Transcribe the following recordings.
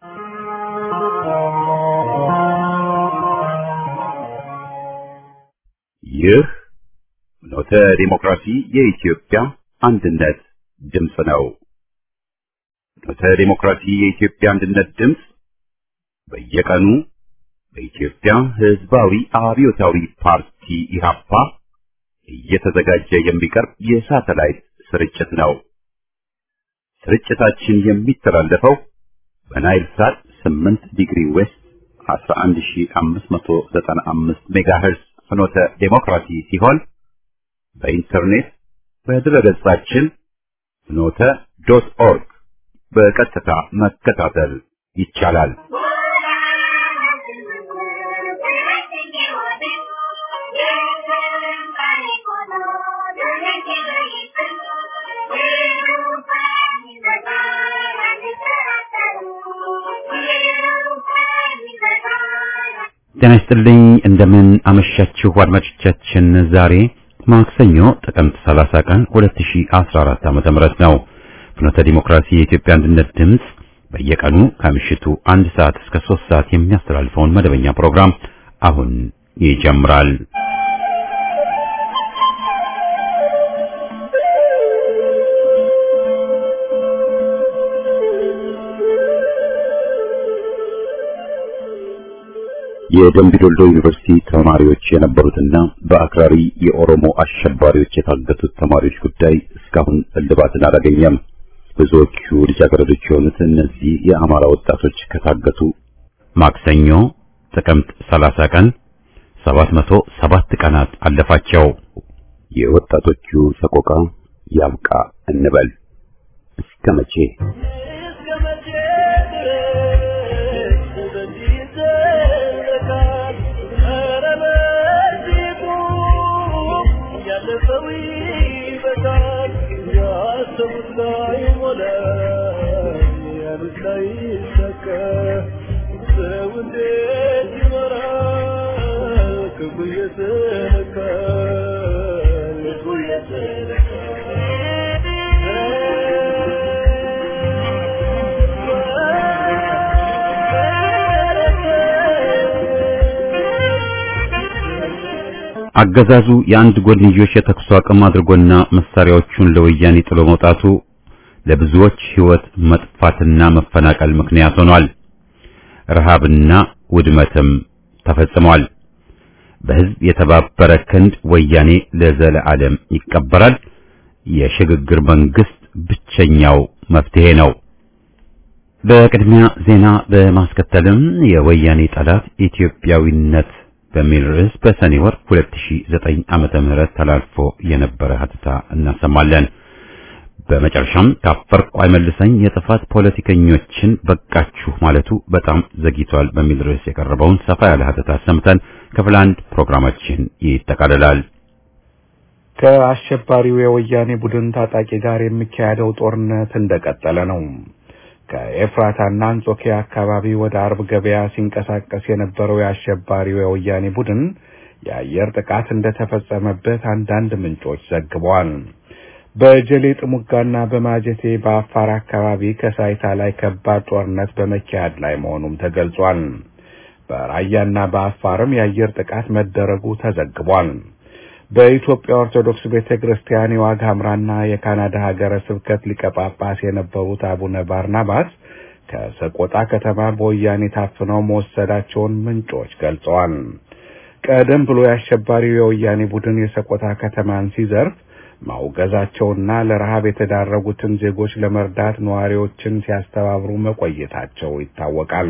ይህ ኖተ ዲሞክራሲ የኢትዮጵያ አንድነት ድምፅ ነው። ኖተ ዲሞክራሲ የኢትዮጵያ አንድነት ድምፅ በየቀኑ በኢትዮጵያ ሕዝባዊ አብዮታዊ ፓርቲ ኢህአፓ እየተዘጋጀ የሚቀርብ የሳተላይት ስርጭት ነው። ስርጭታችን የሚተላለፈው በናይል ሳት 8 ዲግሪ ዌስት 11595 ሜጋሄርዝ ፍኖተ ዴሞክራሲ ሲሆን በኢንተርኔት በድረገጻችን ፍኖተ ዶት ኦርግ በቀጥታ መከታተል ይቻላል። ጤና ይስጥልኝ እንደምን አመሻችሁ አድማጮቻችን። ዛሬ ማክሰኞ ጥቅምት 30 ቀን 2014 ዓ.ም ነው። ፍኖተ ዲሞክራሲ የኢትዮጵያ አንድነት ድምፅ በየቀኑ ከምሽቱ አንድ ሰዓት እስከ 3 ሰዓት የሚያስተላልፈውን መደበኛ ፕሮግራም አሁን ይጀምራል። የደምቢ ዶልዶ ዩኒቨርሲቲ ተማሪዎች የነበሩትና በአክራሪ የኦሮሞ አሸባሪዎች የታገቱት ተማሪዎች ጉዳይ እስካሁን እልባትን አላገኘም። ብዙዎቹ ልጃገረዶች የሆኑት እነዚህ የአማራ ወጣቶች ከታገቱ ማክሰኞ ጥቅምት 30 ቀን 707 ቀናት አለፋቸው። የወጣቶቹ ሰቆቃ ያብቃ እንበል እስከ መቼ? አገዛዙ የአንድ ጎንዮሽ የተኩስ አቁም አድርጎና መሳሪያዎቹን ለወያኔ ጥሎ መውጣቱ ለብዙዎች ሕይወት መጥፋትና መፈናቀል ምክንያት ሆኗል። ረሃብና ውድመትም ተፈጽሟል። በሕዝብ የተባበረ ክንድ ወያኔ ለዘለዓለም ይቀበራል። የሽግግር መንግስት ብቸኛው መፍትሄ ነው። በቅድሚያ ዜና በማስከተልም የወያኔ ጠላት ኢትዮጵያዊነት በሚል ርዕስ በሰኔ ወር 2009 ዓመተ ምህረት ተላልፎ የነበረ ሀተታ እናሰማለን። በመጨረሻም ካፈርኩ አይመልሰኝ የጥፋት ፖለቲከኞችን በቃችሁ ማለቱ በጣም ዘግይቷል በሚል ርዕስ የቀረበውን ሰፋ ያለ ሀተታ ሰምተን ክፍል አንድ ፕሮግራማችን ይጠቃልላል። ከአሸባሪው የወያኔ ቡድን ታጣቂ ጋር የሚካሄደው ጦርነት እንደቀጠለ ነው። ከኤፍራታና አንጾኪያ አካባቢ ወደ አርብ ገበያ ሲንቀሳቀስ የነበረው የአሸባሪው የወያኔ ቡድን የአየር ጥቃት እንደተፈጸመበት አንዳንድ ምንጮች ዘግበዋል። በጀሌ ጥሙጋና በማጀቴ በአፋር አካባቢ ከሳይታ ላይ ከባድ ጦርነት በመካሄድ ላይ መሆኑም ተገልጿል። በራያና በአፋርም የአየር ጥቃት መደረጉ ተዘግቧል። በኢትዮጵያ ኦርቶዶክስ ቤተ ክርስቲያን የዋግ ኽምራና የካናዳ ሀገረ ስብከት ሊቀ ጳጳስ የነበሩት አቡነ ባርናባስ ከሰቆጣ ከተማ በወያኔ ታፍነው መወሰዳቸውን ምንጮች ገልጸዋል። ቀደም ብሎ የአሸባሪው የወያኔ ቡድን የሰቆጣ ከተማን ሲዘርፍ ማውገዛቸውና ለረሃብ የተዳረጉትን ዜጎች ለመርዳት ነዋሪዎችን ሲያስተባብሩ መቆየታቸው ይታወቃል።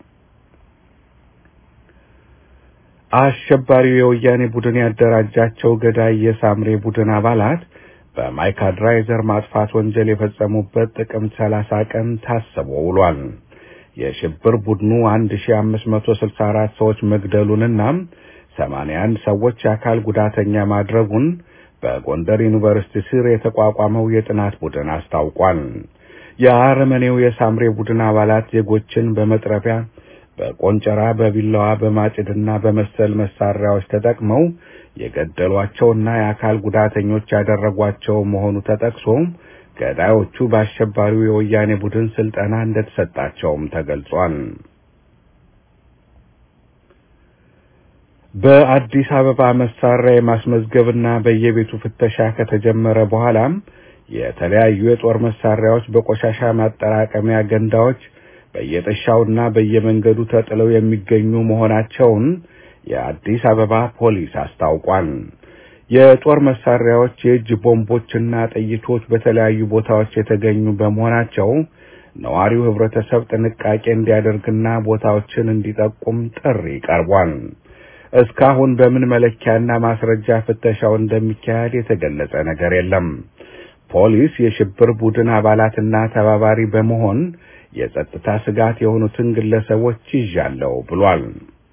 አሸባሪው የወያኔ ቡድን ያደራጃቸው ገዳይ የሳምሬ ቡድን አባላት በማይካድራ የዘር ማጥፋት ወንጀል የፈጸሙበት ጥቅምት ሰላሳ ቀን ታስቦ ውሏል። የሽብር ቡድኑ 1564 ሰዎች መግደሉንና 81 ሰዎች የአካል ጉዳተኛ ማድረጉን በጎንደር ዩኒቨርሲቲ ስር የተቋቋመው የጥናት ቡድን አስታውቋል። የአረመኔው የሳምሬ ቡድን አባላት ዜጎችን በመጥረቢያ በቆንጨራ፣ በቢላዋ፣ በማጭድና በመሰል መሳሪያዎች ተጠቅመው የገደሏቸውና የአካል ጉዳተኞች ያደረጓቸው መሆኑ ተጠቅሶ ገዳዮቹ በአሸባሪው የወያኔ ቡድን ስልጠና እንደተሰጣቸውም ተገልጿል። በአዲስ አበባ መሳሪያ የማስመዝገብና በየቤቱ ፍተሻ ከተጀመረ በኋላም የተለያዩ የጦር መሳሪያዎች በቆሻሻ ማጠራቀሚያ ገንዳዎች በየጥሻውና በየመንገዱ ተጥለው የሚገኙ መሆናቸውን የአዲስ አበባ ፖሊስ አስታውቋል። የጦር መሳሪያዎች፣ የእጅ ቦምቦችና ጥይቶች በተለያዩ ቦታዎች የተገኙ በመሆናቸው ነዋሪው ህብረተሰብ ጥንቃቄ እንዲያደርግና ቦታዎችን እንዲጠቁም ጥሪ ቀርቧል። እስካሁን በምን መለኪያና ማስረጃ ፍተሻው እንደሚካሄድ የተገለጸ ነገር የለም። ፖሊስ የሽብር ቡድን አባላትና ተባባሪ በመሆን የጸጥታ ስጋት የሆኑትን ግለሰቦች ይዣለው ብሏል።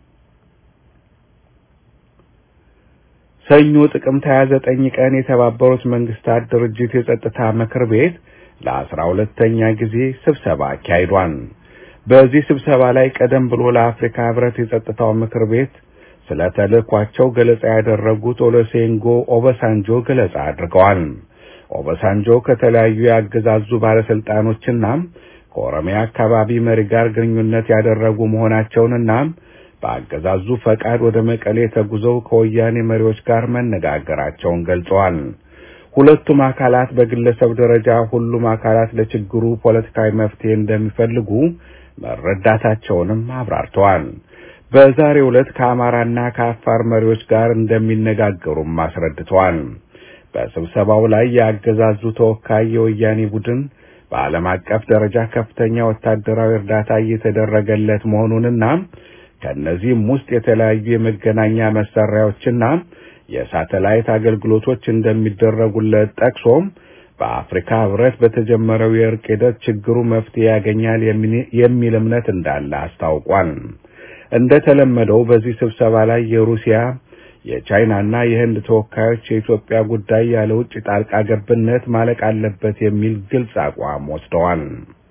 ሰኞ ጥቅምት 29 ቀን የተባበሩት መንግስታት ድርጅት የጸጥታ ምክር ቤት ለአስራ ሁለተኛ ጊዜ ስብሰባ አካሂዷል። በዚህ ስብሰባ ላይ ቀደም ብሎ ለአፍሪካ ህብረት የጸጥታው ምክር ቤት ስለ ተልእኳቸው ገለጻ ያደረጉት ኦሉሴጉን ኦባሳንጆ ገለጻ አድርገዋል። ኦባሳንጆ ከተለያዩ የአገዛዙ ባለስልጣኖችና ከኦሮሚያ አካባቢ መሪ ጋር ግንኙነት ያደረጉ መሆናቸውንና በአገዛዙ ፈቃድ ወደ መቀሌ ተጉዘው ከወያኔ መሪዎች ጋር መነጋገራቸውን ገልጸዋል። ሁለቱም አካላት በግለሰብ ደረጃ ሁሉም አካላት ለችግሩ ፖለቲካዊ መፍትሄ እንደሚፈልጉ መረዳታቸውንም አብራርተዋል። በዛሬው ዕለት ከአማራና ከአፋር መሪዎች ጋር እንደሚነጋገሩም አስረድተዋል። በስብሰባው ላይ የአገዛዙ ተወካይ የወያኔ ቡድን በዓለም አቀፍ ደረጃ ከፍተኛ ወታደራዊ እርዳታ እየተደረገለት መሆኑንና ከእነዚህም ውስጥ የተለያዩ የመገናኛ መሳሪያዎችና የሳተላይት አገልግሎቶች እንደሚደረጉለት ጠቅሶም በአፍሪካ ህብረት በተጀመረው የእርቅ ሂደት ችግሩ መፍትሄ ያገኛል የሚል እምነት እንዳለ አስታውቋል። እንደተለመደው በዚህ ስብሰባ ላይ የሩሲያ የቻይናና የህንድ ተወካዮች የኢትዮጵያ ጉዳይ ያለ ውጭ ጣልቃ ገብነት ማለቅ አለበት የሚል ግልጽ አቋም ወስደዋል።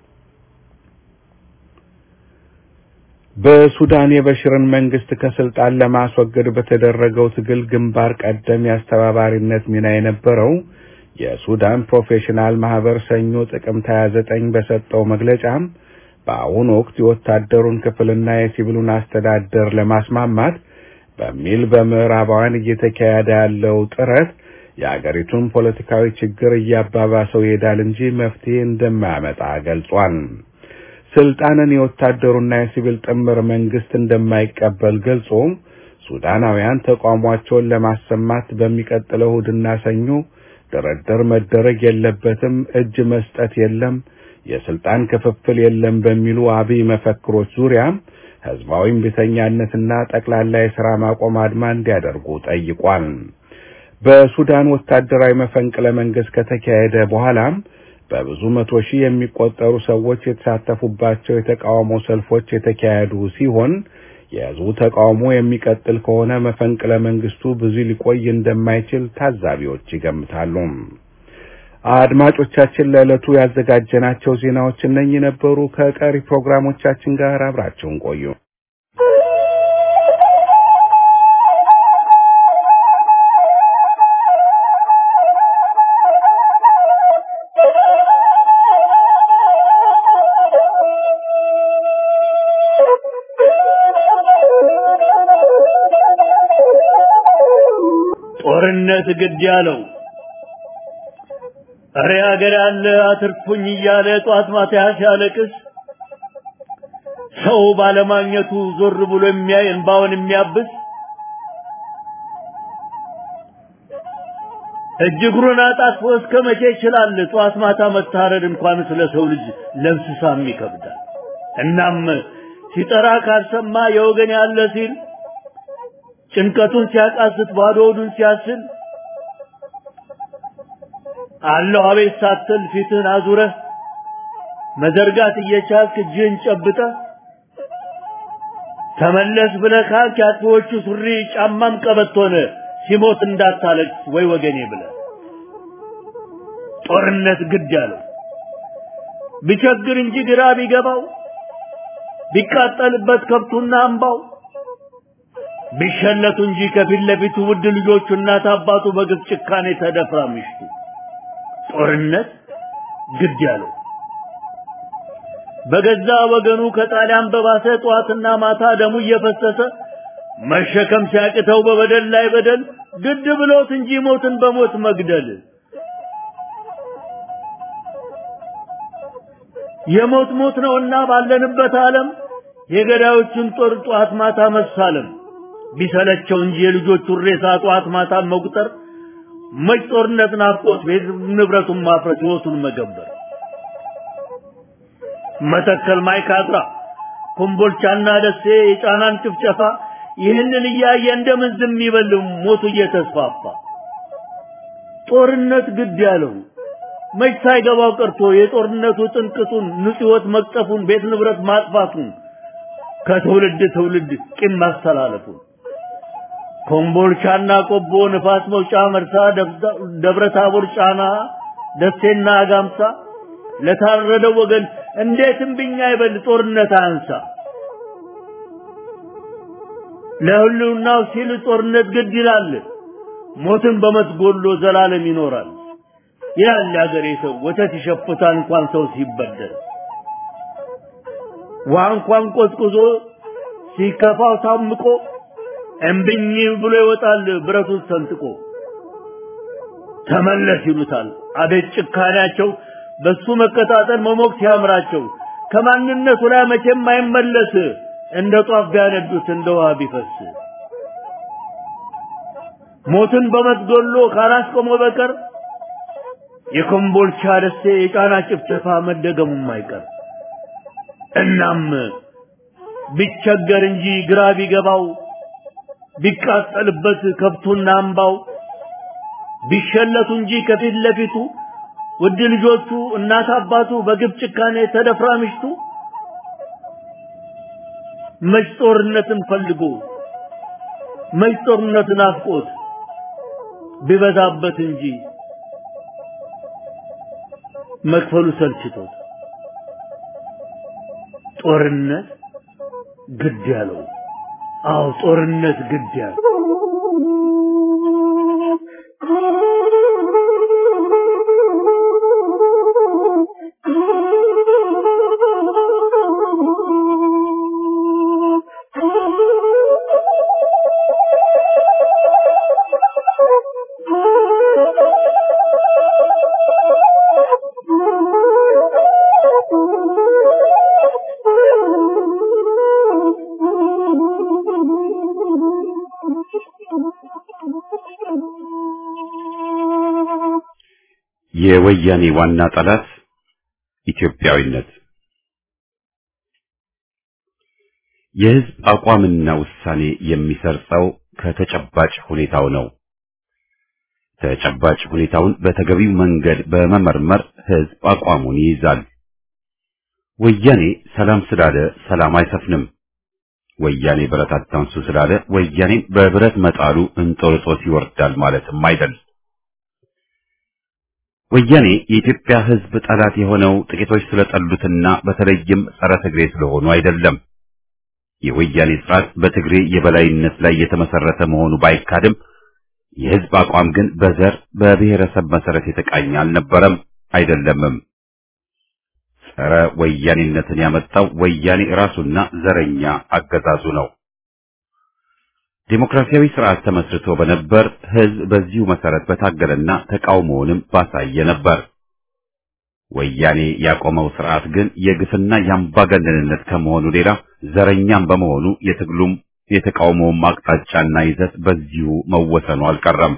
በሱዳን የበሽርን መንግስት ከስልጣን ለማስወገድ በተደረገው ትግል ግንባር ቀደም የአስተባባሪነት ሚና የነበረው የሱዳን ፕሮፌሽናል ማህበር ሰኞ ጥቅምት 29 በሰጠው መግለጫ በአሁኑ ወቅት የወታደሩን ክፍልና የሲቪሉን አስተዳደር ለማስማማት በሚል በምዕራባውያን እየተካሄደ ያለው ጥረት የአገሪቱን ፖለቲካዊ ችግር እያባባሰው ይሄዳል እንጂ መፍትሄ እንደማያመጣ ገልጿል። ስልጣንን የወታደሩና የሲቪል ጥምር መንግስት እንደማይቀበል ገልጾ ሱዳናውያን ተቃውሟቸውን ለማሰማት በሚቀጥለው እሁድና ሰኞ ድርድር መደረግ የለበትም፣ እጅ መስጠት የለም፣ የስልጣን ክፍፍል የለም በሚሉ አብይ መፈክሮች ዙሪያ ህዝባዊ እምቢተኛነትና ጠቅላላ የሥራ ማቆም አድማ እንዲያደርጉ ጠይቋል። በሱዳን ወታደራዊ መፈንቅለ መንግስት ከተካሄደ በኋላም በብዙ መቶ ሺህ የሚቆጠሩ ሰዎች የተሳተፉባቸው የተቃውሞ ሰልፎች የተካሄዱ ሲሆን የህዝቡ ተቃውሞ የሚቀጥል ከሆነ መፈንቅለ መንግስቱ ብዙ ሊቆይ እንደማይችል ታዛቢዎች ይገምታሉ። አድማጮቻችን ለዕለቱ ያዘጋጀናቸው ዜናዎች እነኚህ ነበሩ። ከቀሪ ፕሮግራሞቻችን ጋር አብራችሁን ቆዩ። ጦርነት ግድ ያለው እረ ሀገር ያለ አትርፉኝ እያለ ጧት ማታ ሲያለቅስ ሰው ባለማግኘቱ ዞር ብሎ የሚያይ እንባውን የሚያብስ እጅ እግሩን አጣጥፎ እስከ መቼ ይችላል? ጧት ማታ መታረድ እንኳን ስለ ሰው ልጅ ለእንስሳም ይከብዳል። እናም ሲጠራ ካልሰማ የወገን ያለ ሲል ጭንቀቱን ሲያቃስት ባዶ ሆዱን ሲያስል አለሁ አቤት ሳትል ፊትህን አዙረህ መዘርጋት እየቻልክ እጅህን ጨብጠህ ተመለስ ብለህ ካልክ የአጥፊዎቹ ሱሪ ጫማም ቀበቶነ ሲሞት እንዳታለቅስ ወይ ወገኔ ብለህ ጦርነት ግድ ያለው ቢቸግር እንጂ ግራ ቢገባው ቢቃጠልበት ከብቱና አምባው ቢሸለቱ እንጂ ከፊት ለፊቱ ውድ ልጆቹ እናት አባቱ በግፍ ጭካኔ ተደፍራ ምሽቱ ጦርነት ግድ ያለው በገዛ ወገኑ ከጣሊያን በባሰ ጠዋትና ማታ ደሙ እየፈሰሰ መሸከም ሲያቅተው በበደል ላይ በደል ግድ ብሎት እንጂ ሞትን በሞት መግደል የሞት ሞት ነውና ባለንበት ዓለም የገዳዮችን ጦር ጠዋት ማታ መሳለም ቢሰለቸው እንጂ የልጆቹን ሬሳ ጠዋት ማታ መቁጠር መች ጦርነት ናፍቆት ቤት ንብረቱን ማፍረስ ሕይወቱን መገበር መተከል ማይካድራ ኮምቦልቻና ደሴ የጫናን ጭፍጨፋ ይህንን እያየ እንደምን ዝም ይበል ሞቱ እየተስፋፋ ጦርነት ግድ ያለው መች ሳይገባው ቀርቶ የጦርነቱ ጥንቅጡን ንጹሕት መቅጠፉን ቤት ንብረት ማጥፋቱን ከትውልድ ትውልድ ቂም ማስተላለፉን ኮምቦልቻና ቆቦ ንፋስ መውጫ መርሳ ደብረ ታቦር ጫና ደሴና አጋምሳ ለታረደው ወገን እንዴት እምቢኛ ይበል ጦርነት አንሳ ለህልውናው ሲል ጦርነት ግድ ይላል ሞትን በመስጎሎ ዘላለም ይኖራል ይላል ያገሬ ሰው ወተት ይሸፍታል እንኳን ሰው ሲበደል ውሃ እንኳን ቆዝቁዞ ሲከፋው ታምቆ እምብኝ ብሎ ይወጣል ብረቱን ሰንጥቆ ተመለስ ይሉታል አቤት ጭካኔያቸው በሱ መቀጣጠል መሞቅ ሲያምራቸው ከማንነቱ ላይ መቼም አይመለስ እንደ ጧፍ ቢያነዱት እንደ ውሃ ቢፈስ ሞትን በመስጎሎ ካላስቆመ በቀር የኮምቦልቻ ደሴ የጫና ጭፍጨፋ መደገሙም አይቀር እናም ቢቸገር እንጂ ግራ ቢገባው ቢቃጠልበት ከብቱና አምባው ቢሸለቱ እንጂ ከፊት ለፊቱ ውድ ልጆቹ እናት አባቱ በግብ ጭካኔ ተደፍራ ምሽቱ መች ጦርነትን ፈልጎ መች ጦርነትን አፍቆት ቢበዛበት እንጂ መክፈሉ ሰልችቶት ጦርነት ግድ ያለው አዎ ጦርነት ግድ ያለው የወያኔ ዋና ጠላት ኢትዮጵያዊነት የህዝብ አቋምና ውሳኔ የሚሰርጸው ከተጨባጭ ሁኔታው ነው። ተጨባጭ ሁኔታውን በተገቢው መንገድ በመመርመር ህዝብ አቋሙን ይይዛል። ወያኔ ሰላም ስላለ ሰላም አይሰፍንም። ወያኔ ብረት አታንሱ ስላለ ወያኔም በብረት መጣሉ እንጦርጦስ ይወርዳል ማለትም አይደል። ወያኔ የኢትዮጵያ ህዝብ ጠላት የሆነው ጥቂቶች ስለጠሉትና በተለይም ጸረ ትግሬ ስለሆኑ አይደለም። የወያኔ ስርዓት በትግሬ የበላይነት ላይ የተመሰረተ መሆኑ ባይካድም የህዝብ አቋም ግን በዘር በብሔረሰብ መሰረት የተቃኘ አልነበረም አይደለምም። ጸረ ወያኔነትን ያመጣው ወያኔ ራሱና ዘረኛ አገዛዙ ነው። ዴሞክራሲያዊ ስርዓት ተመስርቶ በነበር ህዝብ በዚሁ መሰረት በታገለና ተቃውሞውንም ባሳየ ነበር። ወያኔ ያቆመው ስርዓት ግን የግፍና የአምባገነንነት ከመሆኑ ሌላ ዘረኛም በመሆኑ የትግሉም የተቃውሞውም አቅጣጫና ይዘት በዚሁ መወሰኑ አልቀረም።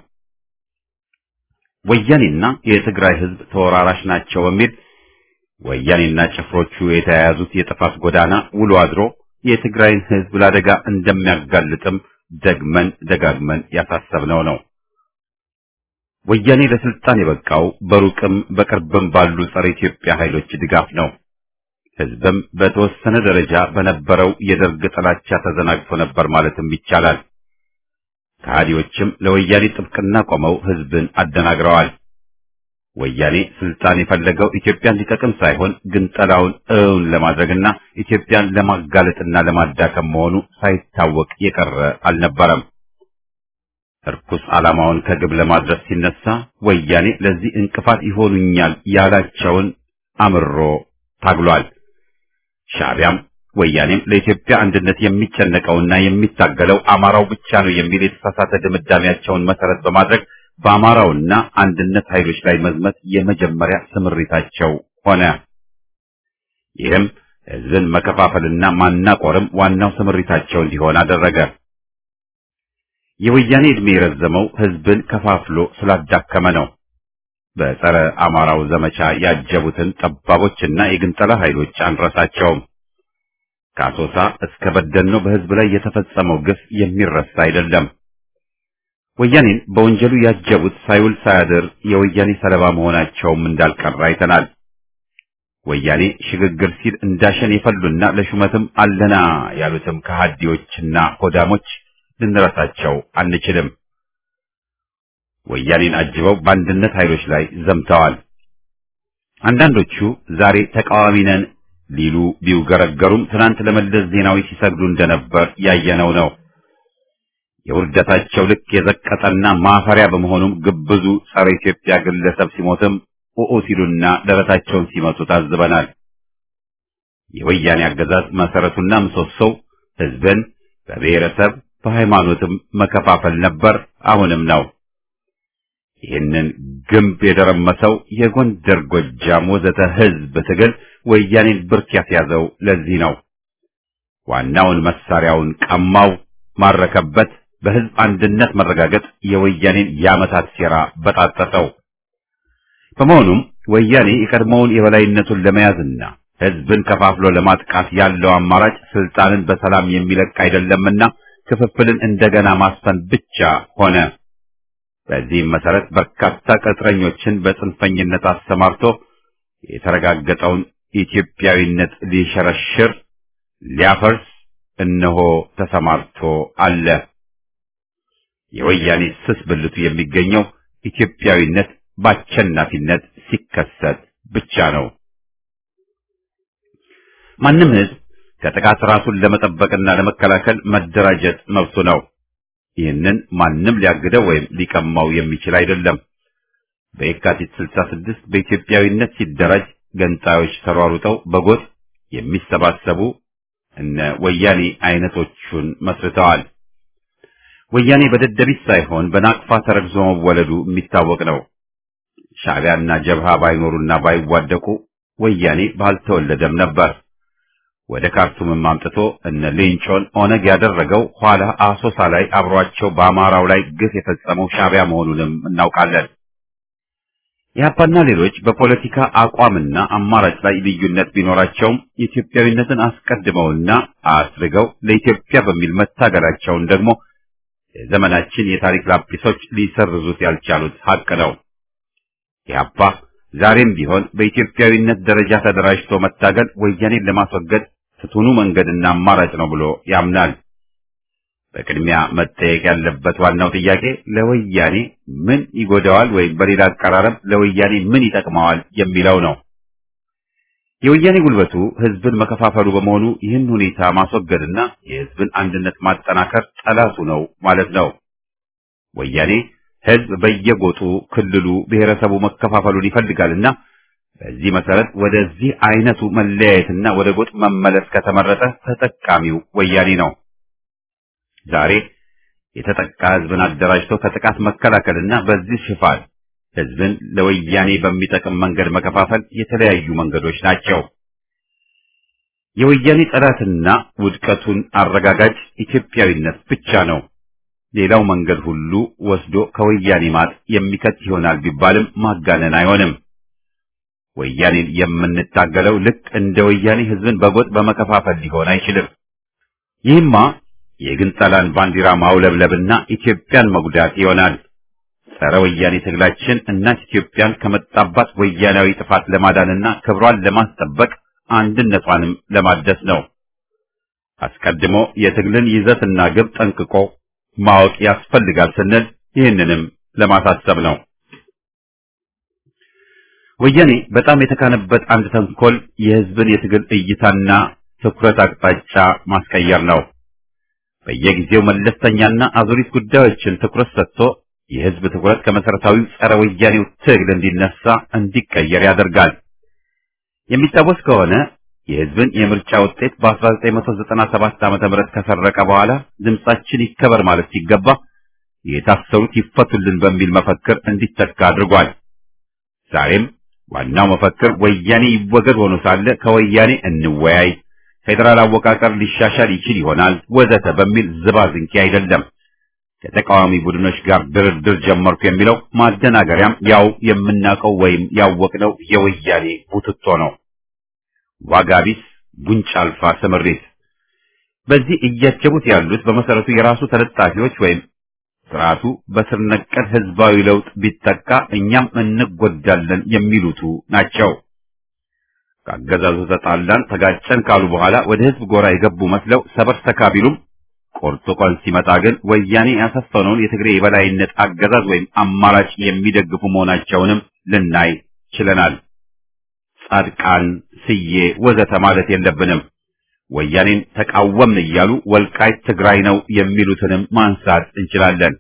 ወያኔና የትግራይ ህዝብ ተወራራሽ ናቸው በሚል ወያኔና ጭፍሮቹ የተያያዙት የጥፋት ጎዳና ውሎ አድሮ የትግራይን ህዝብ ለአደጋ እንደሚያጋልጥም ደግመን ደጋግመን ያሳሰብነው ነው። ወያኔ ለስልጣን የበቃው በሩቅም በቅርብም ባሉ ጸረ ኢትዮጵያ ኃይሎች ድጋፍ ነው። ህዝብም በተወሰነ ደረጃ በነበረው የደርግ ጥላቻ ተዘናግቶ ነበር ማለትም ይቻላል። ከሃዲዎችም ለወያኔ ጥብቅና ቆመው ህዝብን አደናግረዋል። ወያኔ ስልጣን የፈለገው ኢትዮጵያን ሊጠቅም ሳይሆን ግንጠላውን እውን ለማድረግና ኢትዮጵያን ለማጋለጥና ለማዳከም መሆኑ ሳይታወቅ የቀረ አልነበረም። እርኩስ ዓላማውን ከግብ ለማድረስ ሲነሳ ወያኔ ለዚህ እንቅፋት ይሆኑኛል ያላቸውን አምሮ ታግሏል። ሻዕቢያም ወያኔም ለኢትዮጵያ አንድነት የሚጨነቀውና የሚታገለው አማራው ብቻ ነው የሚል የተሳሳተ ድምዳሜያቸውን መሰረት በማድረግ በአማራውና አንድነት ኃይሎች ላይ መዝመት የመጀመሪያ ስምሪታቸው ሆነ። ይህም ህዝብን መከፋፈልና ማናቆርም ዋናው ስምሪታቸው እንዲሆን አደረገ። የወያኔ ዕድሜ የረዘመው ህዝብን ከፋፍሎ ስላዳከመ ነው። በጸረ አማራው ዘመቻ ያጀቡትን ጠባቦችና የግንጠላ ኃይሎች አንረሳቸውም። ከአሶሳ እስከ በደኖ በህዝብ ላይ የተፈጸመው ግፍ የሚረሳ አይደለም። ወያኔን በወንጀሉ ያጀቡት ሳይውል ሳያድር የወያኔ ሰለባ መሆናቸውም እንዳልቀረ አይተናል። ወያኔ ሽግግር ሲል እንዳሸን የፈሉና ለሹመትም አለና ያሉትም ከሃዲዎችና ሆዳሞች ልንረሳቸው አንችልም። ወያኔን አጅበው በአንድነት ኃይሎች ላይ ዘምተዋል። አንዳንዶቹ ዛሬ ተቃዋሚ ነን ሊሉ ቢውገረገሩም ትናንት ለመለስ ዜናዊ ሲሰግዱ እንደነበር ያየነው ነው። የውርደታቸው ልክ የዘቀጠና ማፈሪያ በመሆኑም ግብዙ ጸረ ኢትዮጵያ ግለሰብ ሲሞትም ኡኡ ሲሉና ደረታቸውን ሲመቱ ታዝበናል። የወያኔ አገዛዝ መሰረቱና ምሰሶው ህዝብን በብሔረሰብ በሃይማኖትም መከፋፈል ነበር፣ አሁንም ነው። ይህንን ግንብ የደረመሰው የጎንደር፣ ጎጃም ወዘተ ህዝብ ትግል ወያኔን ብርክ ያስያዘው ለዚህ ነው። ዋናውን መሳሪያውን ቀማው፣ ማረከበት። በህዝብ አንድነት መረጋገጥ የወያኔን የዓመታት ሴራ በጣጠጠው። በመሆኑም ወያኔ የቀድሞውን የበላይነቱን ለመያዝና ህዝብን ከፋፍሎ ለማጥቃት ያለው አማራጭ ስልጣንን በሰላም የሚለቅ አይደለምና ክፍፍልን እንደገና ማስፈን ብቻ ሆነ። በዚህም መሰረት በርካታ ቅጥረኞችን በጽንፈኝነት አሰማርቶ የተረጋገጠውን ኢትዮጵያዊነት ሊሸረሽር ሊያፈርስ እነሆ ተሰማርቶ አለ። የወያኔ ስስ ብልቱ የሚገኘው ኢትዮጵያዊነት በአሸናፊነት ሲከሰት ብቻ ነው። ማንም ህዝብ ከጥቃት ራሱን ለመጠበቅና ለመከላከል መደራጀት መብቱ ነው። ይህንን ማንም ሊያግደው ወይም ሊቀማው የሚችል አይደለም። በየካቲት 66 በኢትዮጵያዊነት ሲደራጅ ገንጣዮች ተሯሩጠው በጎጥ የሚሰባሰቡ እነ ወያኔ አይነቶቹን መስርተዋል። ወያኔ በደደቢት ሳይሆን በናቅፋ ተረግዞ መወለዱ የሚታወቅ ነው። ሻዕቢያና ጀብሃ ባይኖሩና ባይዋደቁ ወያኔ ባልተወለደም ነበር። ወደ ካርቱምም አምጥቶ እነ ሌንጮን ኦነግ ያደረገው ኋላ አሶሳ ላይ አብሯቸው በአማራው ላይ ግፍ የፈጸመው ሻዕቢያ መሆኑንም እናውቃለን። ኢህአፓና ሌሎች በፖለቲካ አቋምና አማራጭ ላይ ልዩነት ቢኖራቸውም የኢትዮጵያዊነትን አስቀድመውና አስርገው ለኢትዮጵያ በሚል መታገላቸውን ደግሞ የዘመናችን የታሪክ ላጲሶች ሊሰርዙት ያልቻሉት ሀቅ ነው። ኢህአፓ ዛሬም ቢሆን በኢትዮጵያዊነት ደረጃ ተደራጅቶ መታገል ወያኔን ለማስወገድ ፍቱኑ መንገድና አማራጭ ነው ብሎ ያምናል። በቅድሚያ መጠየቅ ያለበት ዋናው ጥያቄ ለወያኔ ምን ይጎዳዋል ወይም በሌላ አቀራረብ ለወያኔ ምን ይጠቅመዋል የሚለው ነው። የወያኔ ጉልበቱ ህዝብን መከፋፈሉ በመሆኑ ይህን ሁኔታ ማስወገድና የህዝብን አንድነት ማጠናከር ጠላቱ ነው ማለት ነው። ወያኔ ህዝብ በየጎጡ ክልሉ፣ ብሔረሰቡ መከፋፈሉን ይፈልጋልና በዚህ መሰረት ወደዚህ አይነቱ መለያየትና ወደ ጎጥ መመለስ ከተመረጠ ተጠቃሚው ወያኔ ነው። ዛሬ የተጠቃ ህዝብን አደራጅቶ ከጥቃት መከላከልና በዚህ ሽፋን ህዝብን ለወያኔ በሚጠቅም መንገድ መከፋፈል የተለያዩ መንገዶች ናቸው። የወያኔ ጠላትና ውድቀቱን አረጋጋጭ ኢትዮጵያዊነት ብቻ ነው። ሌላው መንገድ ሁሉ ወስዶ ከወያኔ ማጥ የሚከት ይሆናል ቢባልም ማጋነን አይሆንም። ወያኔን የምንታገለው ልክ እንደ ወያኔ ህዝብን በጎጥ በመከፋፈል ሊሆን አይችልም። ይህማ የግንጠላን ባንዲራ ማውለብለብና ኢትዮጵያን መጉዳት ይሆናል። ጸረ ወያኔ ትግላችን እናት ኢትዮጵያን ከመጣባት ወያናዊ ጥፋት ለማዳንና ክብሯን ለማስጠበቅ አንድነቷንም ለማደስ ነው። አስቀድሞ የትግልን ይዘትና ግብ ጠንቅቆ ማወቅ ያስፈልጋል ስንል ይህንንም ለማሳሰብ ነው። ወያኔ በጣም የተካነበት አንድ ተንኮል የህዝብን የትግል እይታና ትኩረት አቅጣጫ ማስቀየር ነው። በየጊዜው መለስተኛና አዙሪት ጉዳዮችን ትኩረት ሰጥቶ የህዝብ ትኩረት ከመሰረታዊው ጸረ ወያኔው ትግል እንዲነሳ እንዲቀየር ያደርጋል። የሚታወስ ከሆነ የህዝብን የምርጫ ውጤት በ1997 ዓመተ ምህረት ከሰረቀ በኋላ ድምጻችን ይከበር ማለት ሲገባ የታሰሩት ይፈቱልን በሚል መፈክር እንዲተካ አድርጓል። ዛሬም ዋናው መፈክር ወያኔ ይወገድ ሆኖ ሳለ ከወያኔ እንወያይ፣ ፌዴራል አወቃቀር ሊሻሻል ይችል ይሆናል ወዘተ በሚል ዝባዝንኪ አይደለም። ከተቃዋሚ ቡድኖች ጋር ድርድር ጀመርኩ የሚለው ማደናገሪያም ያው የምናውቀው ወይም ያወቅነው የወያኔ ቡትቶ ነው። ዋጋ ቢስ ጉንጭ አልፋ ስምሪት። በዚህ እያጀቡት ያሉት በመሰረቱ የራሱ ተለጣፊዎች ወይም ስርዓቱ በስር ነቀል ህዝባዊ ለውጥ ቢጠቃ እኛም እንጎዳለን የሚሉቱ ናቸው። ከአገዛዙ ተጣላን ተጋጨን ካሉ በኋላ ወደ ህዝብ ጎራ የገቡ መስለው ሰበር ተካቢሉም ቆርጦ ቀን ሲመጣ ግን ወያኔ ያሰፈነውን የትግሬ የበላይነት አገዛዝ ወይም አማራጭ የሚደግፉ መሆናቸውንም ልናይ ችለናል። ጻድቃን፣ ስዬ ወዘተ ማለት የለብንም። ወያኔን ተቃወምን እያሉ ወልቃይት ትግራይ ነው የሚሉትንም ማንሳት እንችላለን።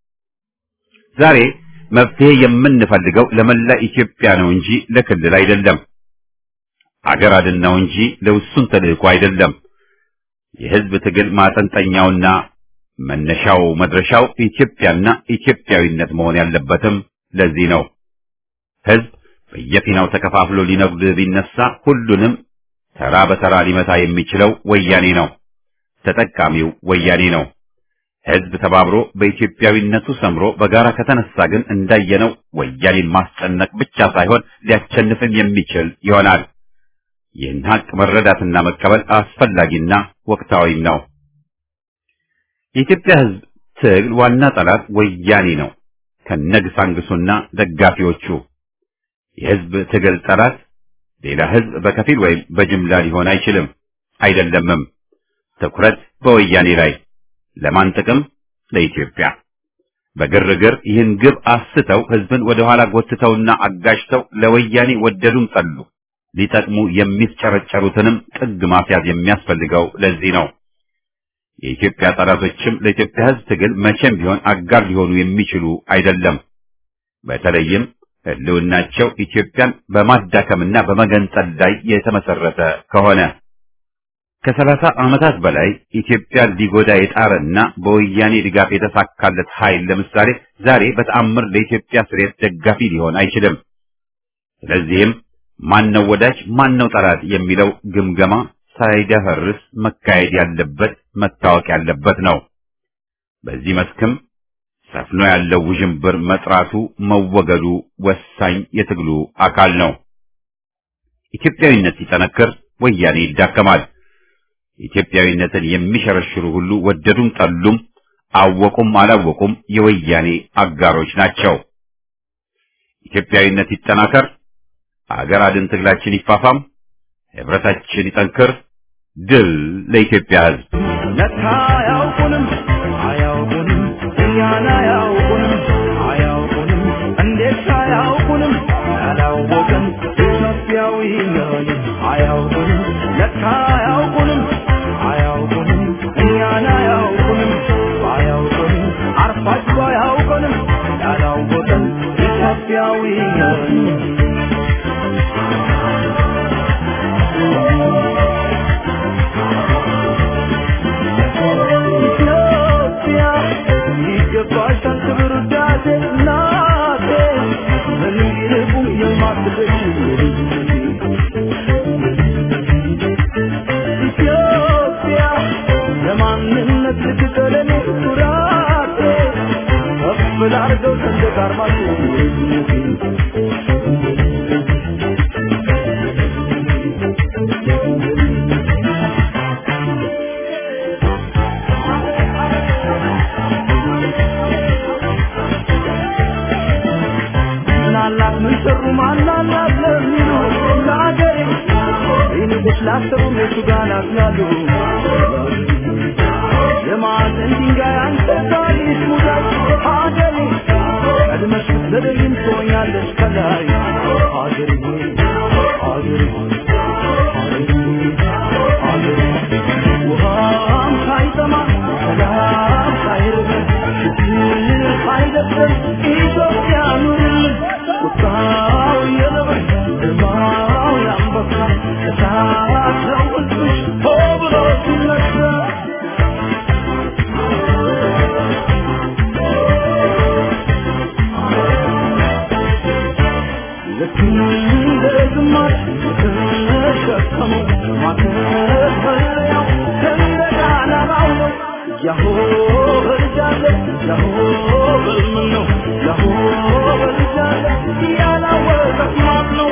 ዛሬ መፍትሄ የምንፈልገው ለመላ ኢትዮጵያ ነው እንጂ ለክልል አይደለም። አገር አድን ነው እንጂ ለውሱን ተልእኮ አይደለም። የህዝብ ትግል ማጠንጠኛውና መነሻው መድረሻው ኢትዮጵያና ኢትዮጵያዊነት መሆን ያለበትም ለዚህ ነው። ህዝብ በየፊናው ተከፋፍሎ ሊነጉድ ቢነሳ ሁሉንም ተራ በተራ ሊመታ የሚችለው ወያኔ ነው። ተጠቃሚው ወያኔ ነው። ህዝብ ተባብሮ በኢትዮጵያዊነቱ ሰምሮ በጋራ ከተነሳ ግን እንዳየነው ወያኔን ማስጨነቅ ብቻ ሳይሆን ሊያቸንፍም የሚችል ይሆናል። ይህን ሀቅ መረዳትና መቀበል አስፈላጊና ወቅታዊም ነው። የኢትዮጵያ ህዝብ ትግል ዋና ጠላት ወያኔ ነው ከነግሳንግሱና ደጋፊዎቹ። የህዝብ ትግል ጠላት ሌላ ህዝብ በከፊል ወይም በጅምላ ሊሆን አይችልም፣ አይደለምም። ትኩረት በወያኔ ላይ ለማን ጥቅም? ለኢትዮጵያ። በግርግር ይህን ግብ አስተው ህዝብን ወደ ኋላ ጎትተውና አጋጅተው ለወያኔ ወደዱም ጠሉ ሊጠቅሙ የሚፍጨረጨሩትንም ጥግ ማስያዝ የሚያስፈልገው ለዚህ ነው። የኢትዮጵያ ጠላቶችም ለኢትዮጵያ ህዝብ ትግል መቼም ቢሆን አጋር ሊሆኑ የሚችሉ አይደለም። በተለይም ህልውናቸው ኢትዮጵያን በማዳከምና በመገንጠል ላይ የተመሰረተ ከሆነ ከሰላሳ ዓመታት በላይ ኢትዮጵያን ሊጎዳ የጣረና በወያኔ ድጋፍ የተሳካለት ኃይል ለምሳሌ ዛሬ በተአምር ለኢትዮጵያ ስሬት ደጋፊ ሊሆን አይችልም። ስለዚህም ማን ነው ወዳጅ ማን ነው ጠላት የሚለው ግምገማ ሳይደፈርስ መካሄድ ያለበት መታወቅ ያለበት ነው። በዚህ መስክም ሰፍኖ ያለው ውዥንብር መጥራቱ መወገዱ ወሳኝ የትግሉ አካል ነው። ኢትዮጵያዊነት ሲጠነክር ወያኔ ይዳከማል። ኢትዮጵያዊነትን የሚሸረሽሩ ሁሉ ወደዱም ጠሉም፣ አወቁም አላወቁም የወያኔ አጋሮች ናቸው። ኢትዮጵያዊነት ይጠናከር፣ አገር አድን ትግላችን ይፋፋም፣ ህብረታችን ይጠንክር። ድል ለኢትዮጵያ ሕዝብ! ለካ አያውቁንም አያውቁንም እኛን አያውቁንም አያውቁንም እንዴት አያውቁንም ያላወቅን ኢትዮጵያዊ ነን አያውቁንም ለካ አያውቁንም አያውቁንም እኛን አያውቁንም አያውቁንም አርፋችሁ አያውቁንም ያላወቅን ኢትዮጵያዊ ነን ኢትዮጵያ ይገባሻል ክብር ውዳሴ እናቴ ምንም ይልቁም የማትበሽ ኢትዮጵያ የማንነት ልትቀለኔ ኩራቴ ከፍ ላርገው ሰንደቅ ዓርማችሁ ምናላት ምን ሰሩ ማናላት ለሚሉ ለአገሬ ይንቁስ ላሰቡ ሜቱ ጋር ናትናሉ የማዕዘን ድንጋይ አንተ ታሪክ ሙዳይ ሀገሬ ቀድመሽ ብትዘገይም ትሆኛለሽ ከላይ ሀገሬ ሀገሬ ሀገሬ ውሃም ሳይጠማ ሰላም ሳይርበን ችግር ሳይደፍረን ኢትዮጵያ ኑርልን ቁጣው የነብር ግርማው የአንበሳ ያሆ በልጃለ ያሆ በልምን ነው ያሆ በልጃለ ያላወቀ ማን ነው